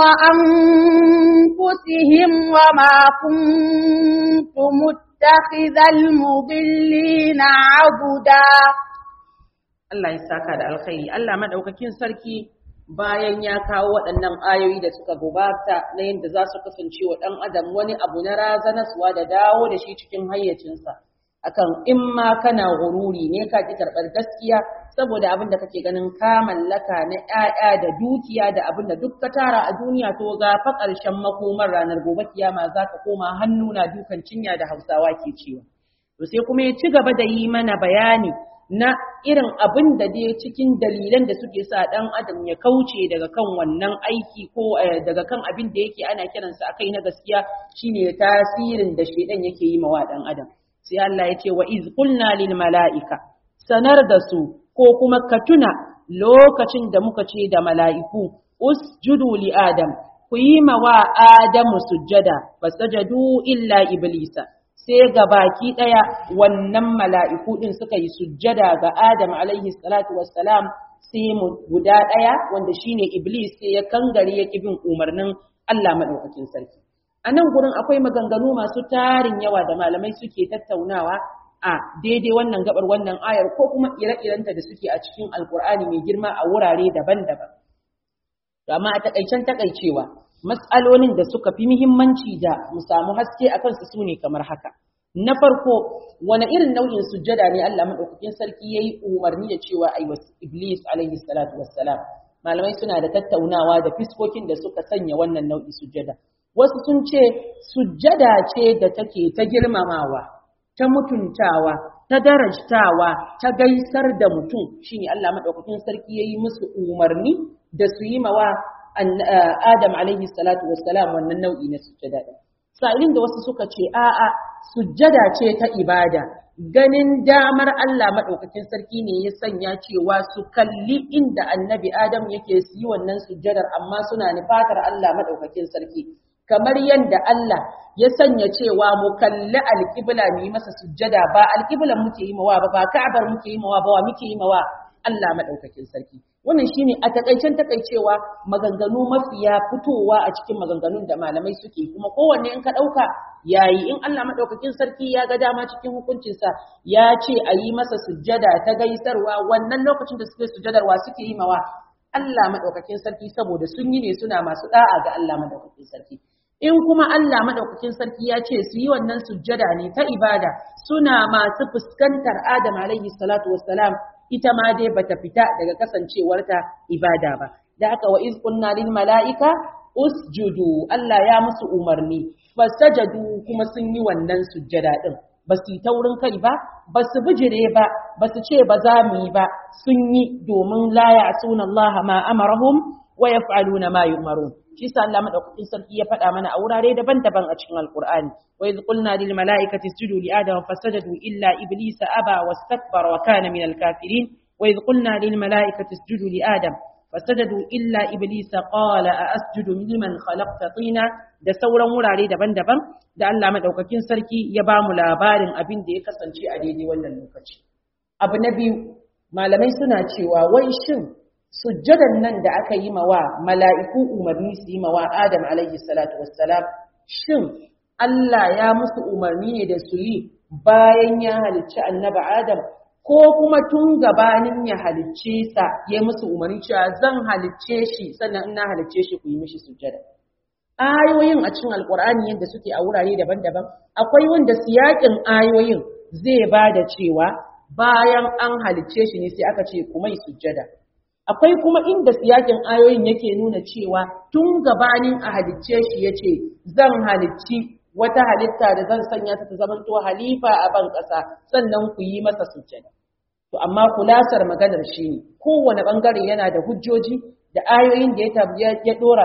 أنفسهم وما كنت متخذ المضلين عبدا Allah ya saka da alkhairi Allah madaukakin sarki bayan ya kawo waɗannan ayoyi da suka gabata na yadda za su kasance wa ɗan adam wani abu na razanaswa da dawo da shi cikin hayyacinsa akan in ma kana gururi ne ka ki karɓar gaskiya saboda abin da kake ganin ka mallaka na ƴaƴa da dukiya da abin da duk ka tara a duniya to ga fa ƙarshen makomar ranar gobe kiyama za ka koma hannu na dukan cinya da hausawa ke cewa to sai kuma ya ci gaba da yi mana bayani na irin abin da dai cikin dalilan da suke sa ɗan adam ya kauce daga kan wannan aiki ko daga kan abin da yake ana kiransa akai na gaskiya shine tasirin da shedan yake yi mawa ɗan adam sai Allah ya ce wa iz qulna lil mala'ika sanar da su ko kuma ka tuna lokacin da muka ce da mala'iku usjudu li adam ku yi mawa adamu sujjada fasajadu illa iblisa sai ga baki ɗaya wannan mala'iku ɗin suka yi sujjada ga Adam alaihi salatu wassalam sai mu guda ɗaya wanda shine Iblis sai ya kangare ya bin umarnin Allah maɗaukakin sarki. A nan gurin akwai maganganu masu tarin yawa da malamai suke tattaunawa a daidai wannan gabar wannan ayar ko kuma ire-irenta da suke a cikin Alƙur'ani mai girma a wurare daban-daban. Amma a taƙaicen taƙaicewa, matsalolin da suka fi muhimmanci da mu samu haske a kansu su ne kamar haka. na farko wani irin nau'in sujjada ne Allah madaukakin sarki yayi umarni da cewa ai iblis alaihi salatu wassalam malamai suna da tattaunawa da fiskokin da suka sanya wannan nau'i sujjada wasu sun ce sujjada ce da take ta girmamawa ta mutuntawa ta darajtawa ta gaisar da mutum shine Allah madaukakin sarki yayi musu umarni da su yi mawa Adam alaihi salatu wassalam wannan nau'i na sujjada sa'ilin da wasu suka ce a'a sujjada ce ta ibada ganin damar Allah maɗaukakin sarki ne ya sanya cewa su kalli inda annabi Adam yake su yi wannan sujjadar amma suna nufatar Allah maɗaukakin sarki kamar yadda Allah ya sanya cewa mu kalli alƙibla mu yi masa sujjada ba alƙiblan muke yi mawa ba ba ka'abar muke yi mawa ba wa muke yi mawa Allah maɗaukakin sarki wannan shine a takaicen takaicewa maganganu mafiya fitowa a cikin maganganun da malamai suke kuma kowanne in ka ɗauka yayi in Allah maɗaukakin sarki ya ga dama cikin hukuncinsa ya ce a yi masa sujjada ta gaisarwa wannan lokacin da suke sujjadarwa suke yi mawa Allah maɗaukakin sarki saboda sun yi ne suna masu ɗa'a ga Allah maɗaukakin sarki in kuma Allah maɗaukakin sarki ya ce su yi wannan sujjada ne ta ibada suna masu fuskantar Adam alaihi salatu wassalam ita ma dai bata fita daga kasancewarta ibada ba da aka wa iz qulna lil malaika usjudu Allah ya musu umarni fasajadu kuma sun yi wannan sujjada din ba su yi taurin kai ba ba su bijire ba ba su ce ba za mu yi ba sun yi domin la ya'suna Allah ma amarahum wa yaf'aluna ma yu'marun shi sa Allah madaukakin sarki ya faɗa mana a wurare daban-daban a cikin Alƙur'ani wa idh qulna lil mala'ikati isjudu li adama fasajadu illa iblisa aba wastakbara wa kana min al kafirin wa idh qulna lil mala'ikati isjudu li adam fasajadu illa iblisa qala a asjudu liman khalaqta tina da sauran wurare daban-daban da Allah madaukakin sarki ya ba mu labarin abin da ya kasance a daidai wannan lokaci abu na biyu malamai suna cewa wai shin sujjadan nan da aka yi mawa mala'iku umarni su yi mawa Adam alaihi salatu wassalam shin Allah ya musu umarni ne da su yi bayan ya halicci annaba Adam ko kuma tun gabanin ya halicce sa ya musu umarni cewa zan halicce shi sannan ina halicce shi ku yi mishi sujjada ayoyin a cikin alkur'ani yadda suke a wurare daban-daban akwai wanda siyakin ayoyin zai ba da cewa bayan an halicce shi ne sai aka ce ku mai sujjada akwai kuma inda siyakin ayoyin yake nuna cewa tun gabanin a halicce shi ya ce zan halicci wata halitta da zan sanya ta ta zamanto halifa a ban ƙasa sannan ku yi masa sujjada to amma kulasar maganar shi ne kowane ɓangare yana da hujjoji da ayoyin da ya ya dora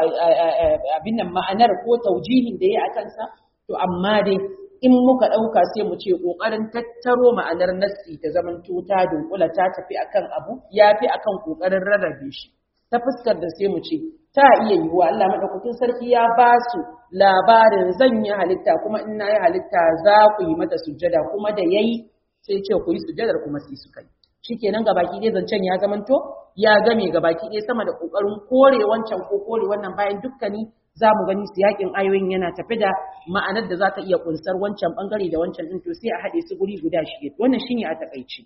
abin nan ma'anar ko taujihin da ya a kansa to amma dai in muka ɗauka sai mu ce ƙoƙarin tattaro ma'anar nassi ta zaman ta dunkula ta tafi akan abu ya fi akan ƙoƙarin rarrabe shi ta fuskar da sai mu ce ta iya yiwuwa Allah maɗaukakin sarki ya ba su labarin zan yi halitta kuma in na yi halitta za ku yi mata sujjada kuma da yayi sai ce ku yi sujjadar kuma sai suka yi shikenan gabaki ɗaya zancen ya zamanto ya game gabaki ɗaya sama da ƙoƙarin kore wancan ko kore wannan bayan dukkani za mu gani siyakin ayoyin yana tafi da ma'anar da za ta iya kunsar wancan bangare da wancan din to sai a haɗe su guri guda shi wannan shine a takaici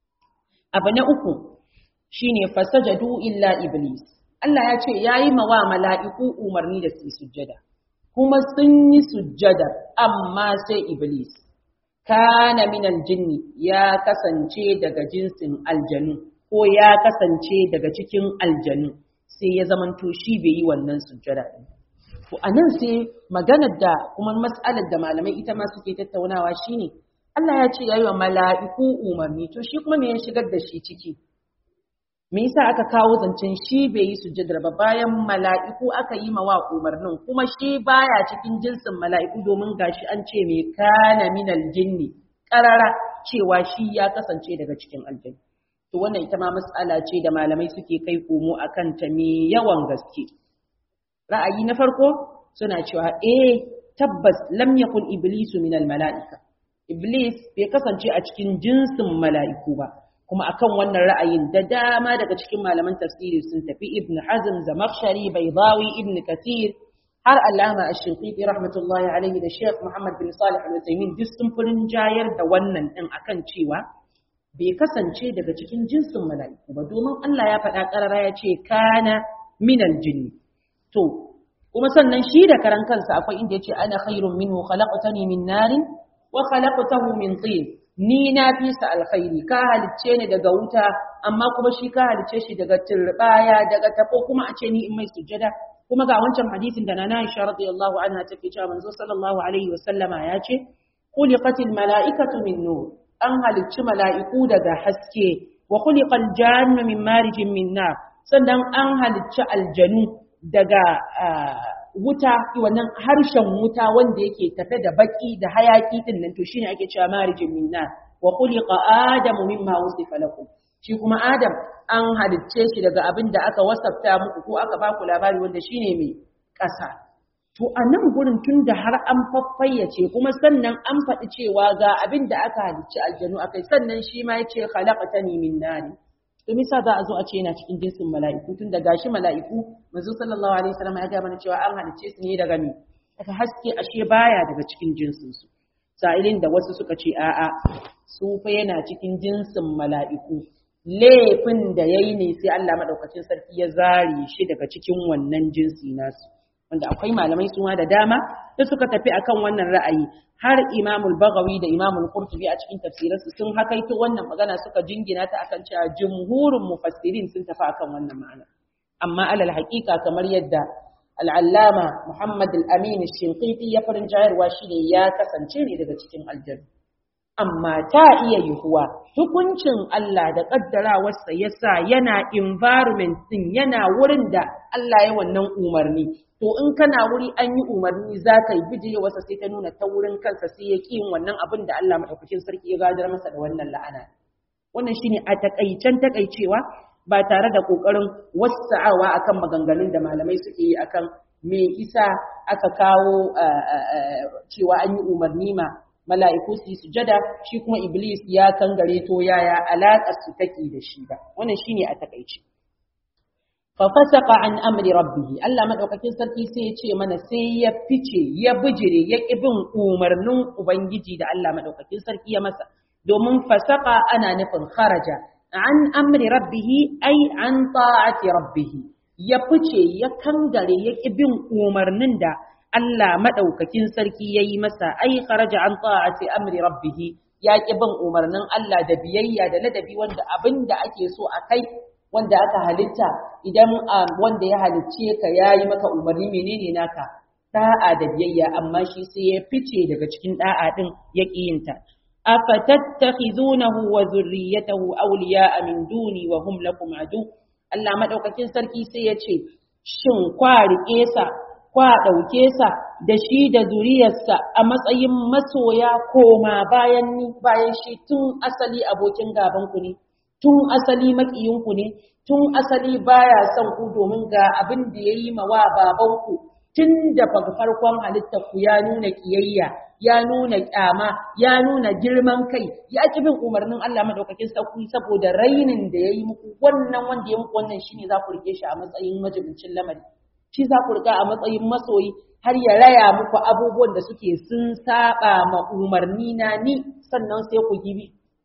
abu na uku shine fasajadu illa iblis Allah ya ce yayi mawa mala'iku umarni da su sujjada kuma sun yi sujjada amma sai iblis kana minal jinni ya kasance daga jinsin aljanu ko ya kasance daga cikin aljanu sai ya zamanto shi bai yi wannan sujjada din To a nan sai maganar da kuma mas'alar da malamai ita ma suke tattaunawa shine Allah ya ce yayi wa mala'iku umarni to shi kuma me ya shigar da shi ciki me yasa aka kawo zancen shi bai yi sujjadar ba bayan mala'iku aka yi mawa umarnin kuma shi baya cikin jinsin mala'iku domin gashi an ce me kana minal jinni karara cewa shi ya kasance daga cikin aljanna to wannan ita ma mas'ala ce da malamai suke kai komo akan ta me yawan gaske ra'ayi na farko suna cewa eh tabbas lam yakun iblisu min mala'ika iblis bai kasance a cikin jinsin mala'iku ba kuma akan wannan ra'ayin da dama daga cikin malaman tafsiri sun tafi ibn hazm zamakhshari baydawi ibn kathir har allama ash-shinqiti rahmatullahi alaihi da sheikh muhammad bin salih al-utaymin duk sun furin jayar da wannan din akan cewa bai kasance daga cikin jinsin mala'iku ba domin Allah ya faɗa ƙarara ya ce kana minal jinni to kuma sannan shi da karan kansa akwai inda yace ana khairun minhu khalaqtani min narin wa khalaqtahu min tin ni na fi sa alkhairi ka halicce ni daga wuta amma kuma shi ka halicce shi daga turbaya daga tabo kuma a ce ni in mai sujjada kuma ga wancan hadisin da nana Aisha radiyallahu anha take cewa manzo sallallahu alaihi wasallama ya ce khuliqatil mala'ikatu min nur an halicci mala'iku daga haske wa khuliqal jannu min marijin min nar sannan an halicci aljanu daga wuta wannan harshen wuta wanda yake tafe da baki da hayaki din nan to shine ake cewa marijin min nar wa khuliqa adamu mimma wusifa lakum shi kuma adam an halicce shi daga abin da aka wasafta muku ko aka baku labari wanda shine mai ƙasa to a nan gurin tun da har an faffayyace kuma sannan an faɗi cewa ga abin da aka halicci aljanu akai sannan shi ma yace khalaqatani min nari to misa za a zo a ce yana cikin jinsin mala'iku tun da gashi mala'iku manzo sallallahu alaihi wasallam ya ga mana cewa an halicce su ne daga me daga haske ashe baya daga cikin jinsin su sa'ilin da wasu suka ce a'a su fa yana cikin jinsin mala'iku laifin da yayi ne sai Allah madaukakin sarki ya zare shi daga cikin wannan jinsi nasu wanda akwai malamai su ma da dama da suka tafi akan wannan ra'ayi har Imam al-Baghawi da Imam al-Qurtubi a cikin tafsiransu sun hakaito wannan magana suka jingina ta akan cewa jumhurun mufassirin sun tafi akan wannan ma'ana amma alal haqiqa kamar yadda al-Allama Muhammad al-Amin al-Shinqiti ya farin jayarwa shine ya kasance ne daga cikin aljanna amma ta iya yiwuwa hukuncin Allah da kaddarawarsa yasa yana environment din yana wurin da Allah ya wannan umarni to in kana wuri an yi umarni za ka yi bijire wasa sai ta nuna ta wurin kansa sai ya ƙi yin wannan abin da Allah maɗaukakin sarki ya gadar masa da wannan la'ana wannan shine a takaicen takaicewa ba tare da ƙoƙarin wasa'awa akan maganganun da malamai suke yi akan me isa aka kawo cewa an yi umarni ma mala'iku su yi sujada shi kuma iblis ya kangare to yaya alaƙar su take da shi ba wannan shine a takaice fafasaka an amri rabbihi Allah madaukakin sarki sai ya ce mana sai ya fice ya bijire ya bin umarnin ubangiji da Allah madaukakin sarki ya masa domin fasaka ana nufin kharaja an amri rabbihi ai an ta'ati rabbihi ya fice ya kangare ya bin umarnin da Allah madaukakin sarki ya yi masa ai kharaja an ta'ati amri rabbihi ya ki bin umarnin Allah da biyayya da ladabi wanda abin da ake so a kai wanda aka halitta idan wanda ya halicce ka yayi maka umarni menene naka da'a da biyayya amma shi sai ya fice daga cikin da'a din ya kiyinta afatattakhizunahu wa zurriyyatahu awliya'a min duni wa hum lakum adu Allah madaukakin sarki sai ya ce shin kwa rike sa kwa dauke sa da shi da zuriyarsa a matsayin masoya koma bayan ni bayan shi tun asali abokin gaban ku ne tun asali makiyinku ne tun asali baya son ku domin ga abin da ya yi ma wa babanku tun da farkon halittar ku ya nuna kiyayya ya nuna kyama ya nuna girman kai ya ki bin umarnin Allah madaukakin sarki saboda rainin da ya yi muku wannan wanda ya muku wannan shine za ku rike shi a matsayin majibincin lamari shi za ku rika a matsayin masoyi har ya raya muku abubuwan da suke sun saba ma umarni na ni sannan sai ku gibi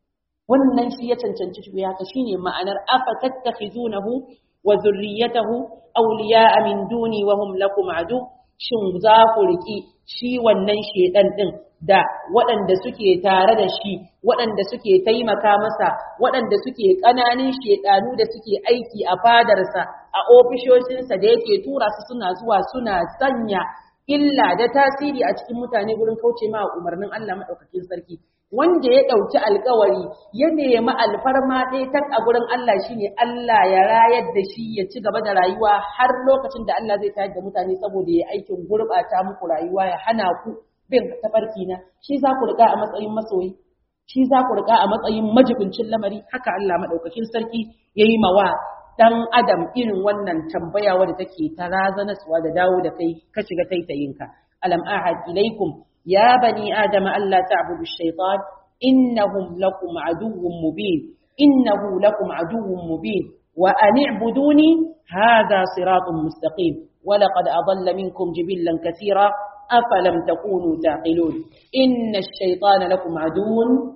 wannan shi ya cancanci shi haka shine ma'anar afa tattakhizunahu wa zurriyatahu awliya'a min duni wa hum lakum adu shin za ku riki shi wannan shedan din da waɗanda suke tare da shi waɗanda suke taimaka masa waɗanda suke ƙananan shedanu da suke aiki a fadarsa a ofishoshinsa da yake tura su suna zuwa suna sanya illa da tasiri a cikin mutane gurin kauce ma umarnin Allah madaukakin sarki wanda ya ɗauki alkawari ya nemi alfarma ɗaya tak a gurin Allah shine Allah ya rayar da shi ya ci gaba da rayuwa har lokacin da Allah zai tayar da mutane saboda ya aikin gurɓata muku rayuwa ya hana ku bin tafarki na shi za ku riga a matsayin masoyi shi za ku riga a matsayin majibincin lamari haka Allah madaukakin sarki yayi mawa dan adam irin wannan tambaya wadda take ta razanaswa da dawo da kai ka shiga taitayinka alam ahad ilaikum يا بني آدم ألا تعبدوا الشيطان إنهم لكم عدو مبين إنه لكم عدو مبين وأن اعبدوني هذا صراط مستقيم ولقد أضل منكم جبلا كثيرا أفلم تكونوا تعقلون إن الشيطان لكم عدو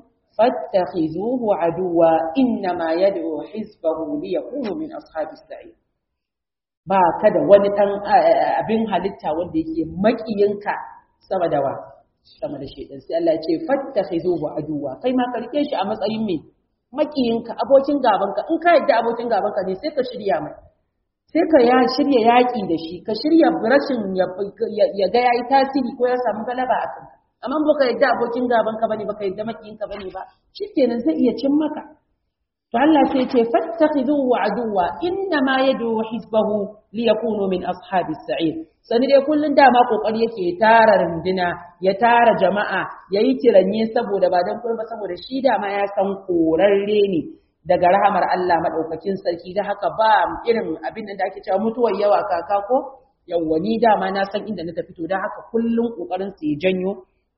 فاتخذوه عدوا إنما يدعو حزبه ليكونوا من أصحاب السعير ba ka da wani ɗan abin halitta wanda yake makiyinka sama da wa sama da shedan sai Allah ya ce fattakhizuhu aduwa kai ma ka rike shi a matsayin me makiyinka abokin gabanka in ka yadda abokin gabanka ne sai ka shirya mai sai ka ya shirya yaƙi da shi ka shirya rashin ya ga yayi tasiri ko ya samu galaba a kanka amma baka yadda abokin gabanka bane baka yadda makiyinka bane ba shikenan zai iya cin maka to Allah sai ce fattakhidhuhu aduwa inna ma yad'u hizbahu liyakunu min ashabis sa'ir sani dai kullun dama kokari yake tara runduna ya tara jama'a yayi kiranye saboda ba dan ba saboda shi dama ya san korarre ne daga rahamar Allah madaukakin sarki da haka ba irin abin da ake cewa mutuwar yawa kaka ko yawwa ni dama na san inda na tafi to da haka kullun kokarin su ya janyo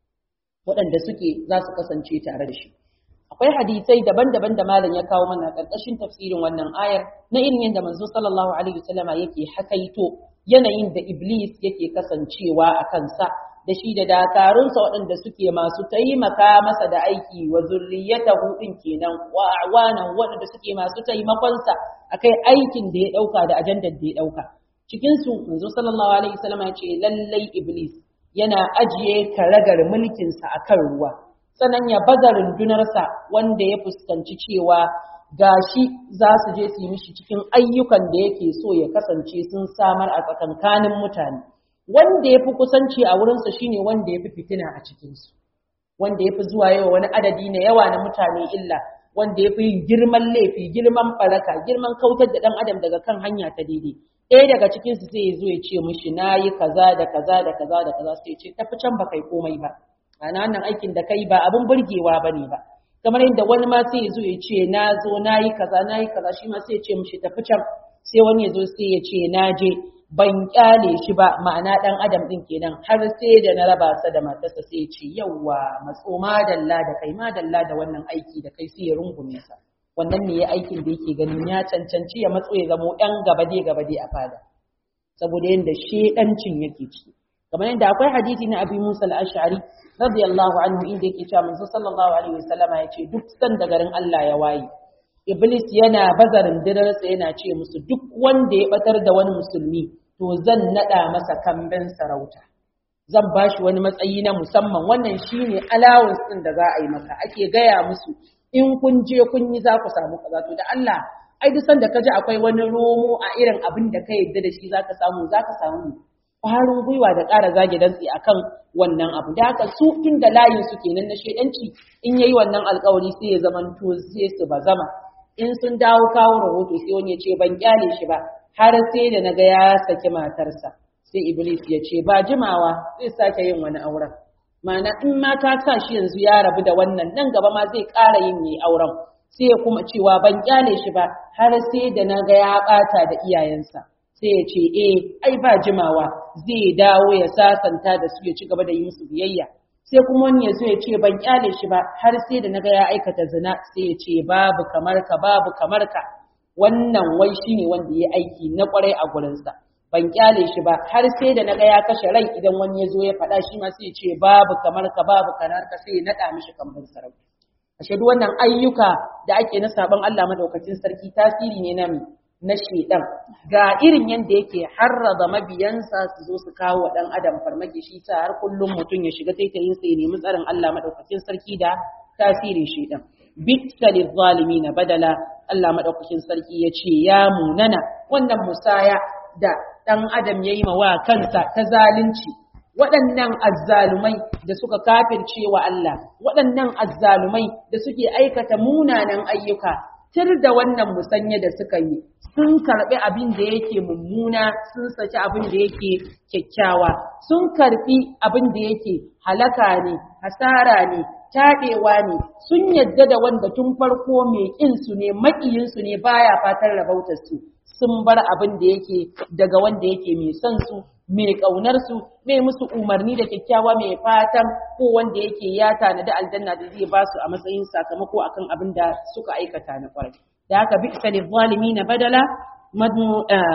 waɗanda suke za su kasance tare da shi akwai hadisai daban-daban da malam ya kawo mana ƙarƙashin tafsirin wannan ayar na irin yadda manzo sallallahu alaihi wasallam yake hakaito yanayin da iblis yake kasancewa a kansa da shi da dakarunsa waɗanda suke masu taimaka masa da aiki wa zurriyatahu din kenan wa awanan waɗanda suke masu taimakonsa akai aikin da ya ɗauka da ajandar da ya ɗauka cikin su manzo sallallahu alaihi wasallam ya ce lallai iblis yana ajiye karagar mulkinsa akan ruwa sannan ya baza rundunarsa wanda ya fuskanci cewa gashi za su je su yi mishi cikin ayyukan da yake so ya kasance sun samar a tsakankanin mutane wanda ya fi kusanci a wurinsa shine wanda ya fi fitina a cikinsu wanda ya fi zuwa yawa wani adadi na yawa na mutane illa wanda ya fi yin girman laifi girman baraka girman kautar da ɗan adam daga kan hanya ta daidai ɗaya daga cikinsu sai ya zo ya ce mishi na yi kaza da kaza da kaza da kaza sai ya ce tafi can ba kai komai ba ana wannan aikin da kai ba abin burgewa ba ne ba kamar yadda wani ma sai ya zo ya ce na zo na yi kaza na yi kaza shi ma sai ya ce mishi tafi can sai wani ya zo sai ya ce na je ban kyale shi ba ma'ana dan adam din kenan har sai da na raba sa da matarsa sai ya ce yawwa matso madalla da kai madalla da wannan aiki da kai sai ya rungume sa wannan ne ya aikin da yake ganin ya cancanci ya matso ya zamo yan gabade gabade a fada saboda yadda shedancin yake ciki kamar yadda akwai hadisi na abi musa al-ash'ari radiyallahu anhu inda yake cewa manzo sallallahu alaihi wasallama yace duk san da garin Allah ya waye iblis yana bazarin dirarsa yana ce musu duk wanda ya batar da wani musulmi to zan nada masa kamben sarauta zan bashi wani matsayi na musamman wannan shine allowance din da za a yi maka ake gaya musu in kun je kun yi za ku samu kaza to da Allah ai duk sanda ka ji akwai wani romo a irin abin da ka yadda da shi zaka samu zaka samu ƙwarin gwiwa da ƙara zage dantse akan wannan abu da haka su tun da layin su kenan na shedanci in yayi wannan alƙawari sai ya zaman to sai su bazama in sun dawo kawo rahoto sai wani ya ce ban kyale shi ba har sai da naga ya saki matarsa sai iblis ya ce ba jimawa zai sake yin wani auren ma'ana in ma ka sa shi yanzu ya rabu da wannan nan gaba ma zai ƙara yin yi auren sai ya kuma cewa ban kyale shi ba har sai da naga ya ɓata da iyayensa sai ya ce eh ai ba jimawa zai dawo ya sasanta da su ya ci gaba da yi musu biyayya sai kuma wani ya zo ya ce ban kyale shi ba har sai da naga ya aikata zina sai ya ce babu kamar ka babu kamar ka wannan wai shine wanda ya aiki na kwarai a gurinsa ban kyale shi ba har sai da naga ya kashe rai idan wani ya zo ya faɗa shi ma sai ya ce babu kamar ka babu kamar ka sai ya naɗa mishi kamar sarauta ashe duk wannan ayyuka da ake na sabon Allah madaukakin sarki tasiri ne na na shedan ga irin yanda yake harraba mabiyansa su zo su kawo wa dan adam farmaki shi sa har kullum mutum ya shiga taitayin sa ya nemi tsarin Allah madaukakin sarki da tasirin shedan bitta lizzalimina badala Allah madaukakin sarki ya ce ya munana wannan musaya da dan adam yayi ma wa kansa ta zalunci waɗannan azzalumai da suka kafirce wa Allah waɗannan azzalumai da suke aikata munanan ayyuka tir da wannan musanya da suka yi sun karɓi abin da yake mummuna sun saki abin da yake kyakkyawa sun karɓi abin da yake halaka ne hasara ne taɗewa ne sun yadda da wanda tun farko mai ƙinsu ne maƙiyinsu ne baya fatan rabautar su sun bar abin da yake daga wanda yake mai son su mai ƙaunar su mai musu umarni da kyakkyawa mai fatan ko wanda yake ya tanadi aljanna da zai ba su a matsayin sakamako akan abin da suka aikata na kwarai da haka bi salil na badala madu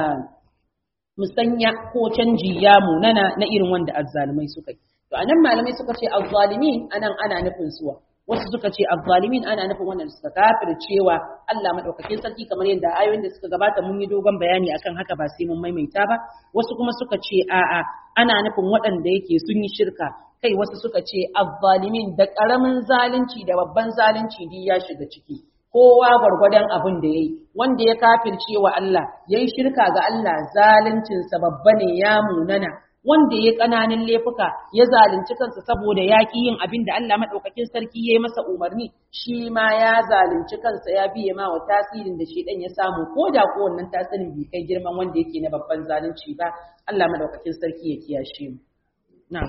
musanya ko canji ya munana na irin wanda azzalumai suka yi to anan malamai suka ce azzalimi anan ana nufin suwa wasu suka ce azzalimin ana nufin wannan suka kafir cewa Allah madaukakin sarki kamar yadda ayoyin da suka gabata mun yi dogon bayani akan haka ba sai mun maimaita ba wasu kuma suka ce a'a ana nufin waɗanda yake sun yi shirka kai wasu suka ce azzalimin da ƙaramin zalunci da babban zalunci duk ya shiga ciki kowa gwargwadon abin da yayi wanda ya kafirce wa Allah yayi shirka ga Allah zaluncinsa babba ne ya munana wanda ya ƙananan laifuka ya zalunci kansa saboda ya ƙi yin abin da Allah maɗaukakin sarki ya yi masa umarni shi ma ya zalunci kansa ya biye ma wa tasirin da shi ɗan ya samu ko da ko wannan tasirin bai kai girman wanda yake na babban zalunci ba Allah maɗaukakin sarki ya kiyashe mu na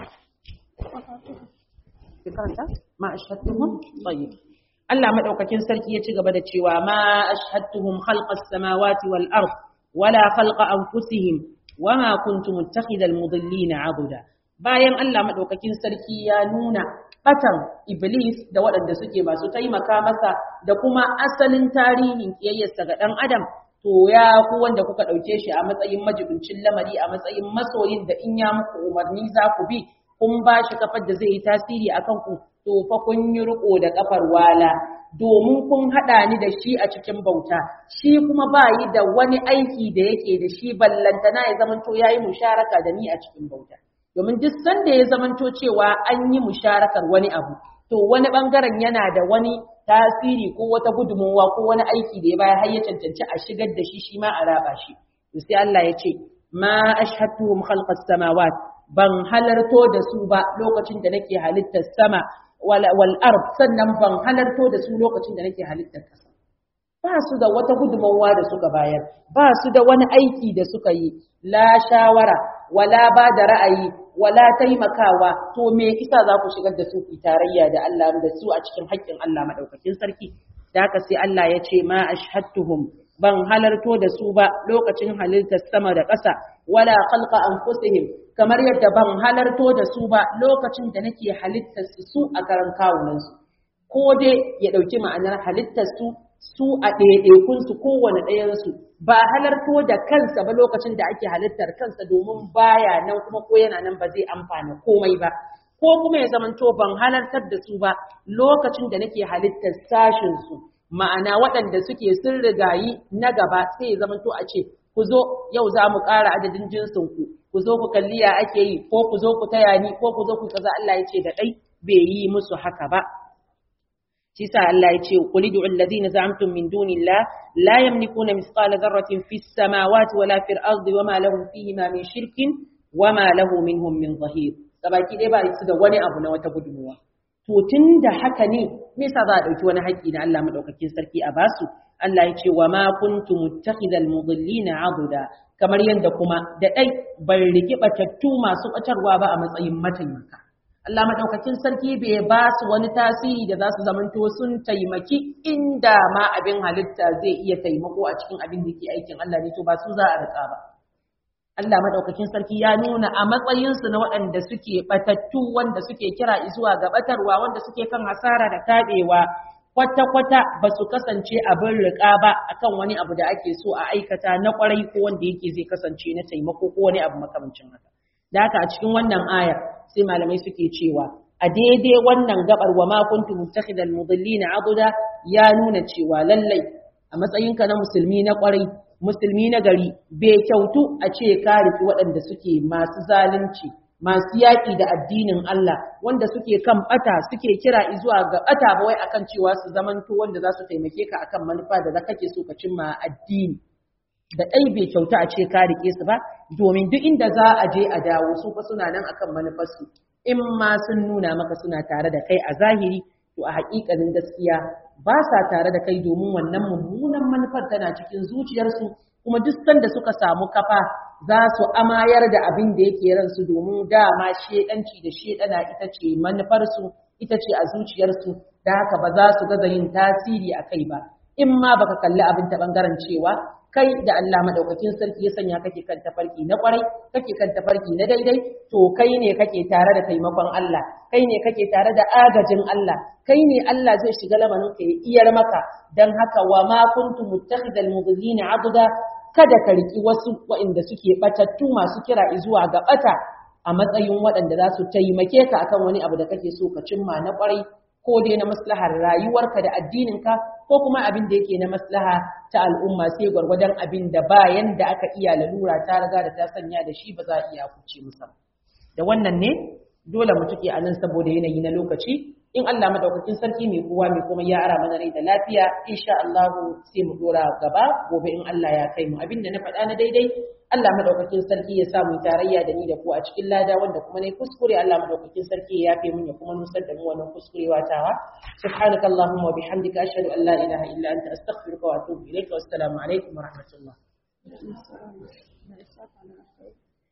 ma ashhadtuhum tayyib Allah maɗaukakin sarki ya ci gaba da cewa ma ashhadtuhum khalqas samawati wal ard wala khalqa anfusihim wama kuntu muttakhidal mudillina abuda bayan Allah madaukakin sarki ya nuna batan iblis da waɗanda suke masu taimaka masa da kuma asalin tarihin kiyayyarsa ga dan adam to ya ku wanda kuka dauke shi a matsayin majibincin lamari a matsayin masoyin da in ya muku umarni za ku bi kun ba shi kafar da zai yi tasiri akan ku to fa kun yi riko da kafar wala domin kun haɗa ni da shi a cikin bauta shi kuma ba yi da wani aiki da yake da shi ballantana ya zamanto ya yi musharaka da ni a cikin bauta domin duk sanda ya zamanto cewa an yi musharakar wani abu to wani bangaren yana da wani tasiri ko wata gudunmowa ko wani aiki da ya baya har ya cancanci a shigar da shi shi ma a raba shi to sai Allah ya ce ma ashhadtuhum khalqas samawat ban halarto da su ba lokacin da nake halittar sama wal ard sannan ban halarto da su lokacin da nake halittar ƙasa ba su da wata gudunmawa da suka bayar ba su da wani aiki da suka yi la shawara wala ba da ra'ayi wala taimakawa to me isa za ku shigar da su ku tarayya da Allah da su a cikin haƙƙin Allah madaukakin sarki da haka sai Allah ya ce ma ashhadtuhum ban halarto da su ba lokacin halittar sama da ƙasa wala khalqa anfusihim kamar yadda ban halarto da su ba lokacin da nake halittar su a karan kawunan su ko dai ya dauki ma'anar halittar su su a ɗaiɗaikun su kowane ɗayan su ba halarto da kansa ba lokacin da ake halittar kansa domin baya nan kuma ko yana nan ba zai amfana komai ba ko kuma ya zamanto ban halartar da su ba lokacin da nake halittar sashin su ma'ana waɗanda suke sun rigayi na gaba sai ya zamanto a ce ku zo yau za mu ƙara adadin jinsin ku ku zo ku kalli ya ake yi ko ku zo ku taya ni ko ku zo ku kaza Allah ya ce da ɗai bai yi musu haka ba shi sa Allah ya ce qul ud'u alladhina za'amtum min dunillah la yamlikuna mithqala dharratin fis samawati wala fil ardi wama lahum fihima min shirkin wama lahu minhum min zahir gabaki dai ba su da wani abu na wata gudunmuwa to tun da haka ne me yasa za a ɗauki wani haƙƙi na Allah madaukakin sarki a basu Allah ya ce wa ma kuntu muttakhidal mudillina abuda kamar yadda kuma da dai ban riki batattu masu batarwa ba a matsayin mataimaka Allah madaukakin sarki bai ba su wani tasiri da za su zamanto sun taimaki inda ma abin halitta zai iya taimako a cikin abin da ke aikin Allah ne to ba su za a rika ba Allah madaukakin sarki ya nuna a matsayinsu na waɗanda suke batattu wanda suke kira zuwa ga batarwa wanda suke kan hasara da taɓewa kwata-kwata ba su kasance abin riƙa ba akan wani abu da ake so a aikata na ƙwarai ko wanda yake zai kasance na taimako ko wani abu makamancin haka. Da haka a cikin wannan aya sai malamai suke cewa a daidai wannan gabar wa ma kuntu muttakhidal mudillina abuda ya nuna cewa lallai a matsayinka na musulmi na ƙwarai musulmi na gari bai kyautu a ce ka riki waɗanda suke masu zalunci masu yaƙi da addinin Allah wanda suke kan ɓata suke kira zuwa ga ɓata ba wai akan cewa su zamanto wanda za su taimake ka akan manufa da za kake so ka cimma addini da ɗai bai kyauta a ce ka rike su ba domin duk inda za a je a dawo su fa suna nan akan manufarsu in ma sun nuna maka suna tare da kai a zahiri to a haƙiƙanin gaskiya ba sa tare da kai domin wannan mummunan manufar tana cikin zuciyarsu kuma duk sanda suka samu kafa za su amayar da abin da yake ransu domin dama shedanci da shedana ita ce manufarsu ita ce a zuciyarsu da haka ba za su gaza yin tasiri a kai ba in ma baka kalli abin ta bangaren cewa kai da Allah madaukakin sarki ya sanya kake kan tafarki na kwarai kake kan tafarki na daidai to kai ne kake tare da taimakon Allah kai ne kake tare da agajin Allah kai ne Allah zai shiga lamarin ka ya iyar maka dan haka wa ma kuntu muttakhidal mudillina abda kada ka riki wasu waɗanda suke batattu masu kira zuwa ga bata a matsayin waɗanda za su taimake ka akan wani abu da kake so ka cimma na kwarai ko dai na maslahar rayuwarka da addininka ko kuma abin da yake na maslaha ta al'umma sai gwargwadon abin da bayan da aka iya lalura ta riga da ta sanya da shi ba za a iya kuce musa da wannan ne dole mu tuke a nan saboda yanayi na lokaci in Allah madaukakin sarki mai kowa mai kuma ya ara mana rai da lafiya insha Allah sai mu dora gaba gobe in Allah ya kai mu abinda na faɗa na daidai Allah madaukakin sarki ya sa mu tarayya da ni da ku a cikin lada wanda kuma ne kuskure Allah madaukakin sarki ya yafe mun ya kuma nusar da mu wannan kuskurewa tawa subhanakallahumma wa bihamdika ashhadu an la ilaha illa anta astaghfiruka wa atubu ilaik wa assalamu alaikum wa rahmatullah